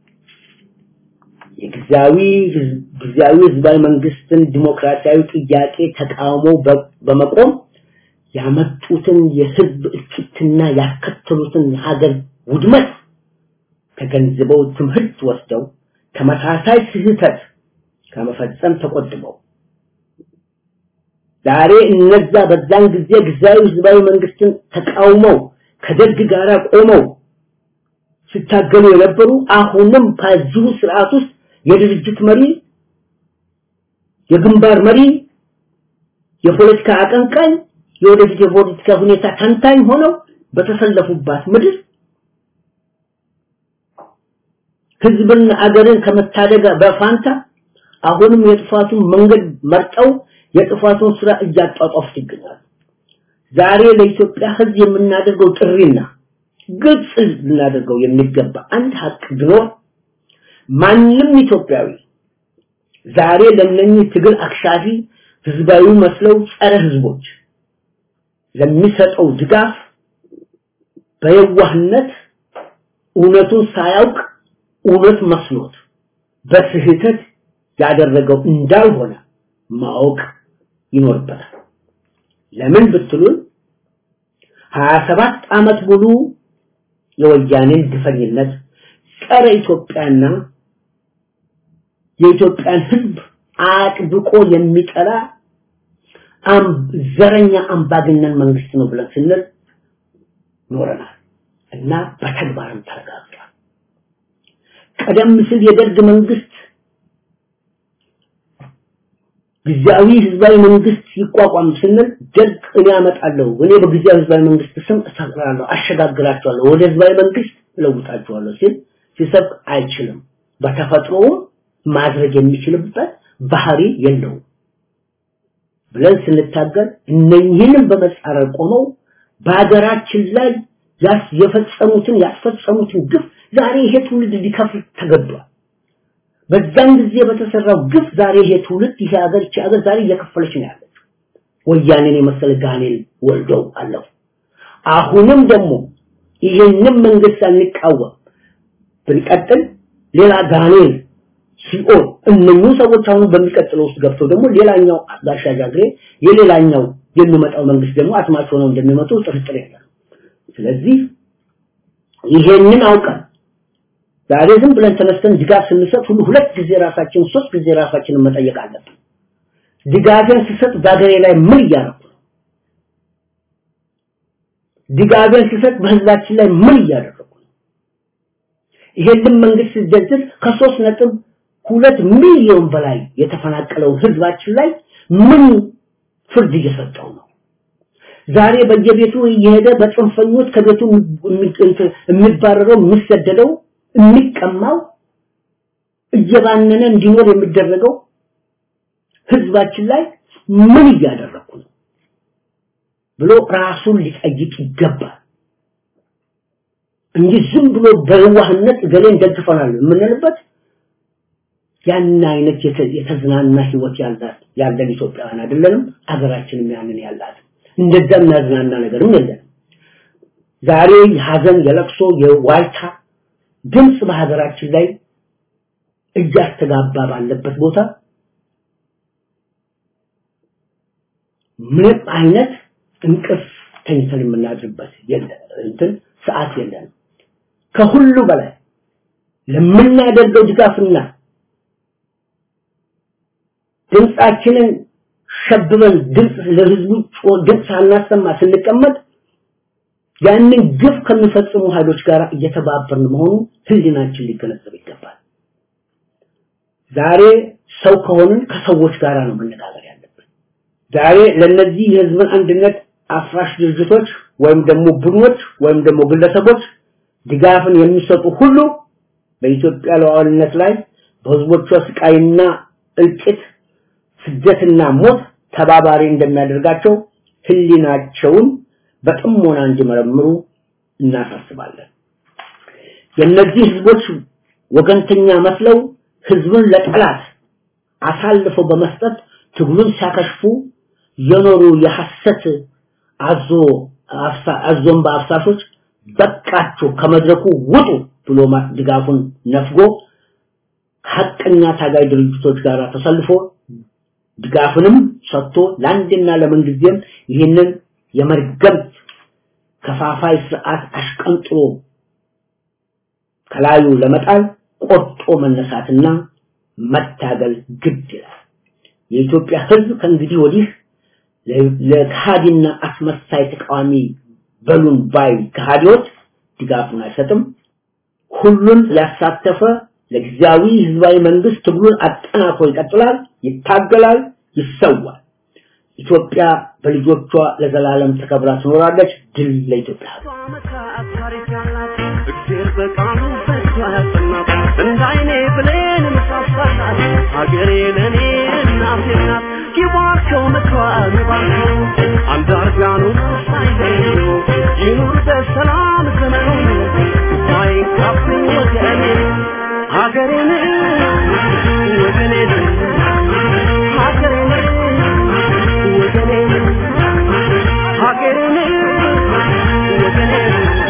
የጊዜያዊ ጊዜያዊ ህዝባዊ መንግስትን ዲሞክራሲያዊ ጥያቄ ተቃውሞ በመቆም ያመጡትን የህዝብ እልቂትና ያስከተሉትን የሀገር ውድመት ተገንዝበው ትምህርት ወስደው ተመሳሳይ ስህተት ከመፈጸም ተቆጥበው ዛሬ እነዛ በዛን ጊዜ ጊዜያዊ ህዝባዊ መንግስትን ተቃውመው ከደርግ ጋር ቆመው ሲታገሉ የነበሩ አሁንም ከዚሁ ስርዓት ውስጥ የድርጅት መሪ የግንባር መሪ የፖለቲካ አቀንቃኝ የወደፊት የፖለቲካ ሁኔታ ተንታኝ ሆነው በተሰለፉባት ምድር ህዝብና አገርን ከመታደግ በፋንታ አሁንም የጥፋቱን መንገድ መርጠው የጥፋቱን ስራ እያጧጧፉት ይገኛሉ። ዛሬ ለኢትዮጵያ ህዝብ የምናደርገው ጥሪና ግልጽ ልናደርገው የሚገባ አንድ ሀቅ ቢኖር ማንም ኢትዮጵያዊ ዛሬ ለነኚህ ትግል አክሻፊ ህዝባዊ መስለው ጸረ ህዝቦች ለሚሰጠው ድጋፍ በየዋህነት እውነቱን ሳያውቅ እውነት መስሎት በስህተት ያደረገው እንዳልሆነ ማወቅ ይኖርበታል። ለምን ብትሉን 27 ዓመት ሙሉ የወያኔን ግፈኝነት ጸረ ኢትዮጵያና የኢትዮጵያን ህዝብ አጥብቆ የሚጠላ ዘረኛ አምባገነን መንግስት ነው ብለን ስንል ኖረናል እና በተግባርም ተረጋግጧል። ቀደም ሲል የደርግ መንግስት ጊዜያዊ ህዝባዊ መንግስት ይቋቋም ስንል ደርግ እኔ አመጣለሁ እኔ በጊዜያዊ ህዝባዊ መንግስት ስም እሰራለሁ አሸጋግራቸዋለሁ ወደ ህዝባዊ መንግስት እለውጣቸዋለሁ ሲል ሲሰብክ አይችልም በተፈጥሮውም ማድረግ የሚችልበት ባህሪ የለውም ብለን ስንታገል እነኝህንም በመጻረር ቆመው በሀገራችን ላይ የፈጸሙትን ያስፈጸሙትን ግፍ ዛሬ ይሄ ትውልድ ሊከፍል ተገዷል። በዛን ጊዜ በተሰራው ግፍ ዛሬ ይሄ ትውልድ ይሄ ሀገር ይቺ ሀገር ዛሬ እየከፈለች ነው ያለችው። ወያኔን የመሰለ ጋኔል ወልደው አለፉ። አሁንም ደግሞ ይህንን መንግስት አንቃወም ብንቀጥል ሌላ ጋኔል ሲኦል እነኚህ ሰዎች አሁን በሚቀጥለው ውስጥ ገብተው ደግሞ ሌላኛው ጋሻ ጃግሬ የሌላኛው የሚመጣው መንግስት ደግሞ አስማች ሆነው እንደሚመጡ ጥርጥር የለም። ስለዚህ ይሄንን አውቀን ዛሬ ዝም ብለን ተነስተን ድጋፍ ስንሰጥ ሁሉ ሁለት ጊዜ ራሳችን ሶስት ጊዜ ራሳችንን መጠየቅ አለብን። ድጋፌን ስሰጥ በሀገሬ ላይ ምን እያደረኩ ነው? ድጋፌን ስሰጥ በህዝባችን ላይ ምን እያደረኩ ነው? ይሄንን መንግስት ሲደግፍ ከሶስት ነጥብ ሁለት ሚሊዮን በላይ የተፈናቀለው ህዝባችን ላይ ምን ፍርድ እየሰጠው ነው? ዛሬ በየቤቱ እየሄደ በጽንፈኞች ከቤቱ የሚባረረው የሚሰደደው የሚቀማው እየባነነ እንዲኖር የሚደረገው ህዝባችን ላይ ምን እያደረኩ ነው ብሎ ራሱን ሊጠይቅ ይገባል እንጂ ዝም ብሎ በዋህነት ገሌን ደግፈናል የምንልበት ያን አይነት የተዝናና ህይወት ያላት ያለን ኢትዮጵያውያን አይደለንም አገራችንም ያንን ያላት እንደዛ የሚያዝናና ነገርም የለም ዛሬ የሀዘን የለቅሶ የዋይታ ድምፅ በሀገራችን ላይ እያስተጋባ ባለበት ቦታ ምንም አይነት እንቅልፍ ተኝተን የምናድርበት እንትን ሰዓት የለንም ከሁሉ በላይ ለምናደርገው ድጋፍና ድምፃችንን ሸብበን ድምፅ ለህዝቡ ድምፅ ሳናሰማ ስንቀመጥ ያንን ግፍ ከሚፈጽሙ ኃይሎች ጋር እየተባበርን መሆኑ ህሊናችን ሊገነዘብ ይገባል ዛሬ ሰው ከሆንን ከሰዎች ጋር ነው መነጋገር ያለብን ዛሬ ለነዚህ የህዝብን አንድነት አፍራሽ ድርጅቶች ወይም ደግሞ ቡድኖች ወይም ደግሞ ግለሰቦች ድጋፍን የሚሰጡ ሁሉ በኢትዮጵያ ሉዓላዊነት ላይ በህዝቦቿ ስቃይና እልቂት ስደትና ሞት ተባባሪ እንደሚያደርጋቸው ህሊናቸውን በጥሞና እንዲመረምሩ እናሳስባለን የእነዚህ ህዝቦች ወገንተኛ መስለው ህዝብን ለጠላት አሳልፈው በመስጠት ትግሉን ሲያከሽፉ የኖሩ የሐሰት አዞ አዞን በአፍሳሾች በቃችሁ ከመድረኩ ውጡ ብሎ ድጋፉን ነፍጎ ሐቀኛ ታጋይ ድርጅቶች ጋር ተሰልፎ ድጋፍንም ሰጥቶ ለአንድና ለምንጊዜም ይህንን የመርገም ከፋፋይ ስርዓት አሽቀንጥሮ ከላዩ ለመጣል ቆርጦ መነሳትና መታገል ግድ ይላል የኢትዮጵያ ህዝብ ከእንግዲህ ወዲህ ለካሃዲና አስመሳይ ተቃዋሚ በሉን ባይ ከሃዲዎች ድጋፉን አይሰጥም ሁሉን ያሳተፈ ለጊዜያዊ ህዝባዊ መንግስት ትግሉን አጠናክሮ ይቀጥላል ይታገላል ይሰዋል ኢትዮጵያ በልጆቿ ለዘላለም ተከብራ ትኖራለች ድል ለኢትዮጵያ እግዜር በቃሉ ፈቶ ያጸናት እንዳይኔ ብሌን ምሳሳላት ሀገሬ ለእኔ እናቴ ናት ይባርከው ምክሯን ይባርከው አንዳርጋኑ ሳይለዩ ይኑር በሰላም ዘመኑ ሳይንካብኝ ወገኔ ሀገሬን ወገኔን ሀገሬን ወገኔን ሀገሬን ወገኔን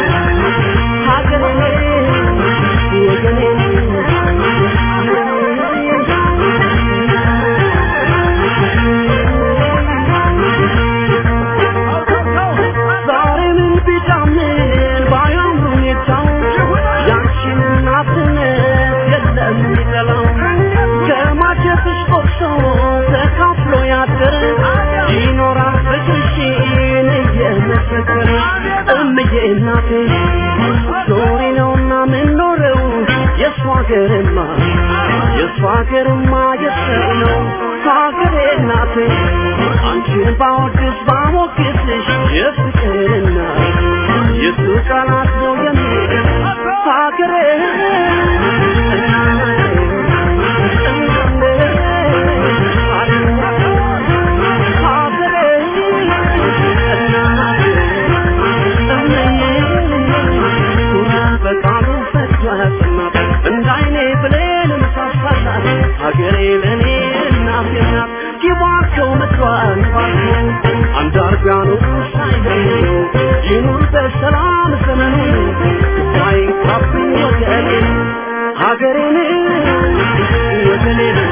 ይኖራል ፍቅርሽን እየመሰከረ እምዬ እናቴ ዞሪ ነውና ምንኖረው የእሷ ሀገርማ የእሷ ሀገርማ የሰው ነው ሀገሬ እናቴ አንቺን ባወድስ ባሞግስሽ የፍቅርና የሱ ቃላት ነው የሚል ሀገሬ በቃሉ ፈቶ ያሰማት እንዳይኔ ብሌን ምሳሳላት ሀገሬ ለእኔ እናቴ ናት ይባርከው ምድሯን ባርከው አንዳርጋኑ ሳይለዩ ይኑር በሰላም ዘመኑ ሳይንካብኝ ወገኔ ሀገሬን ወገኔን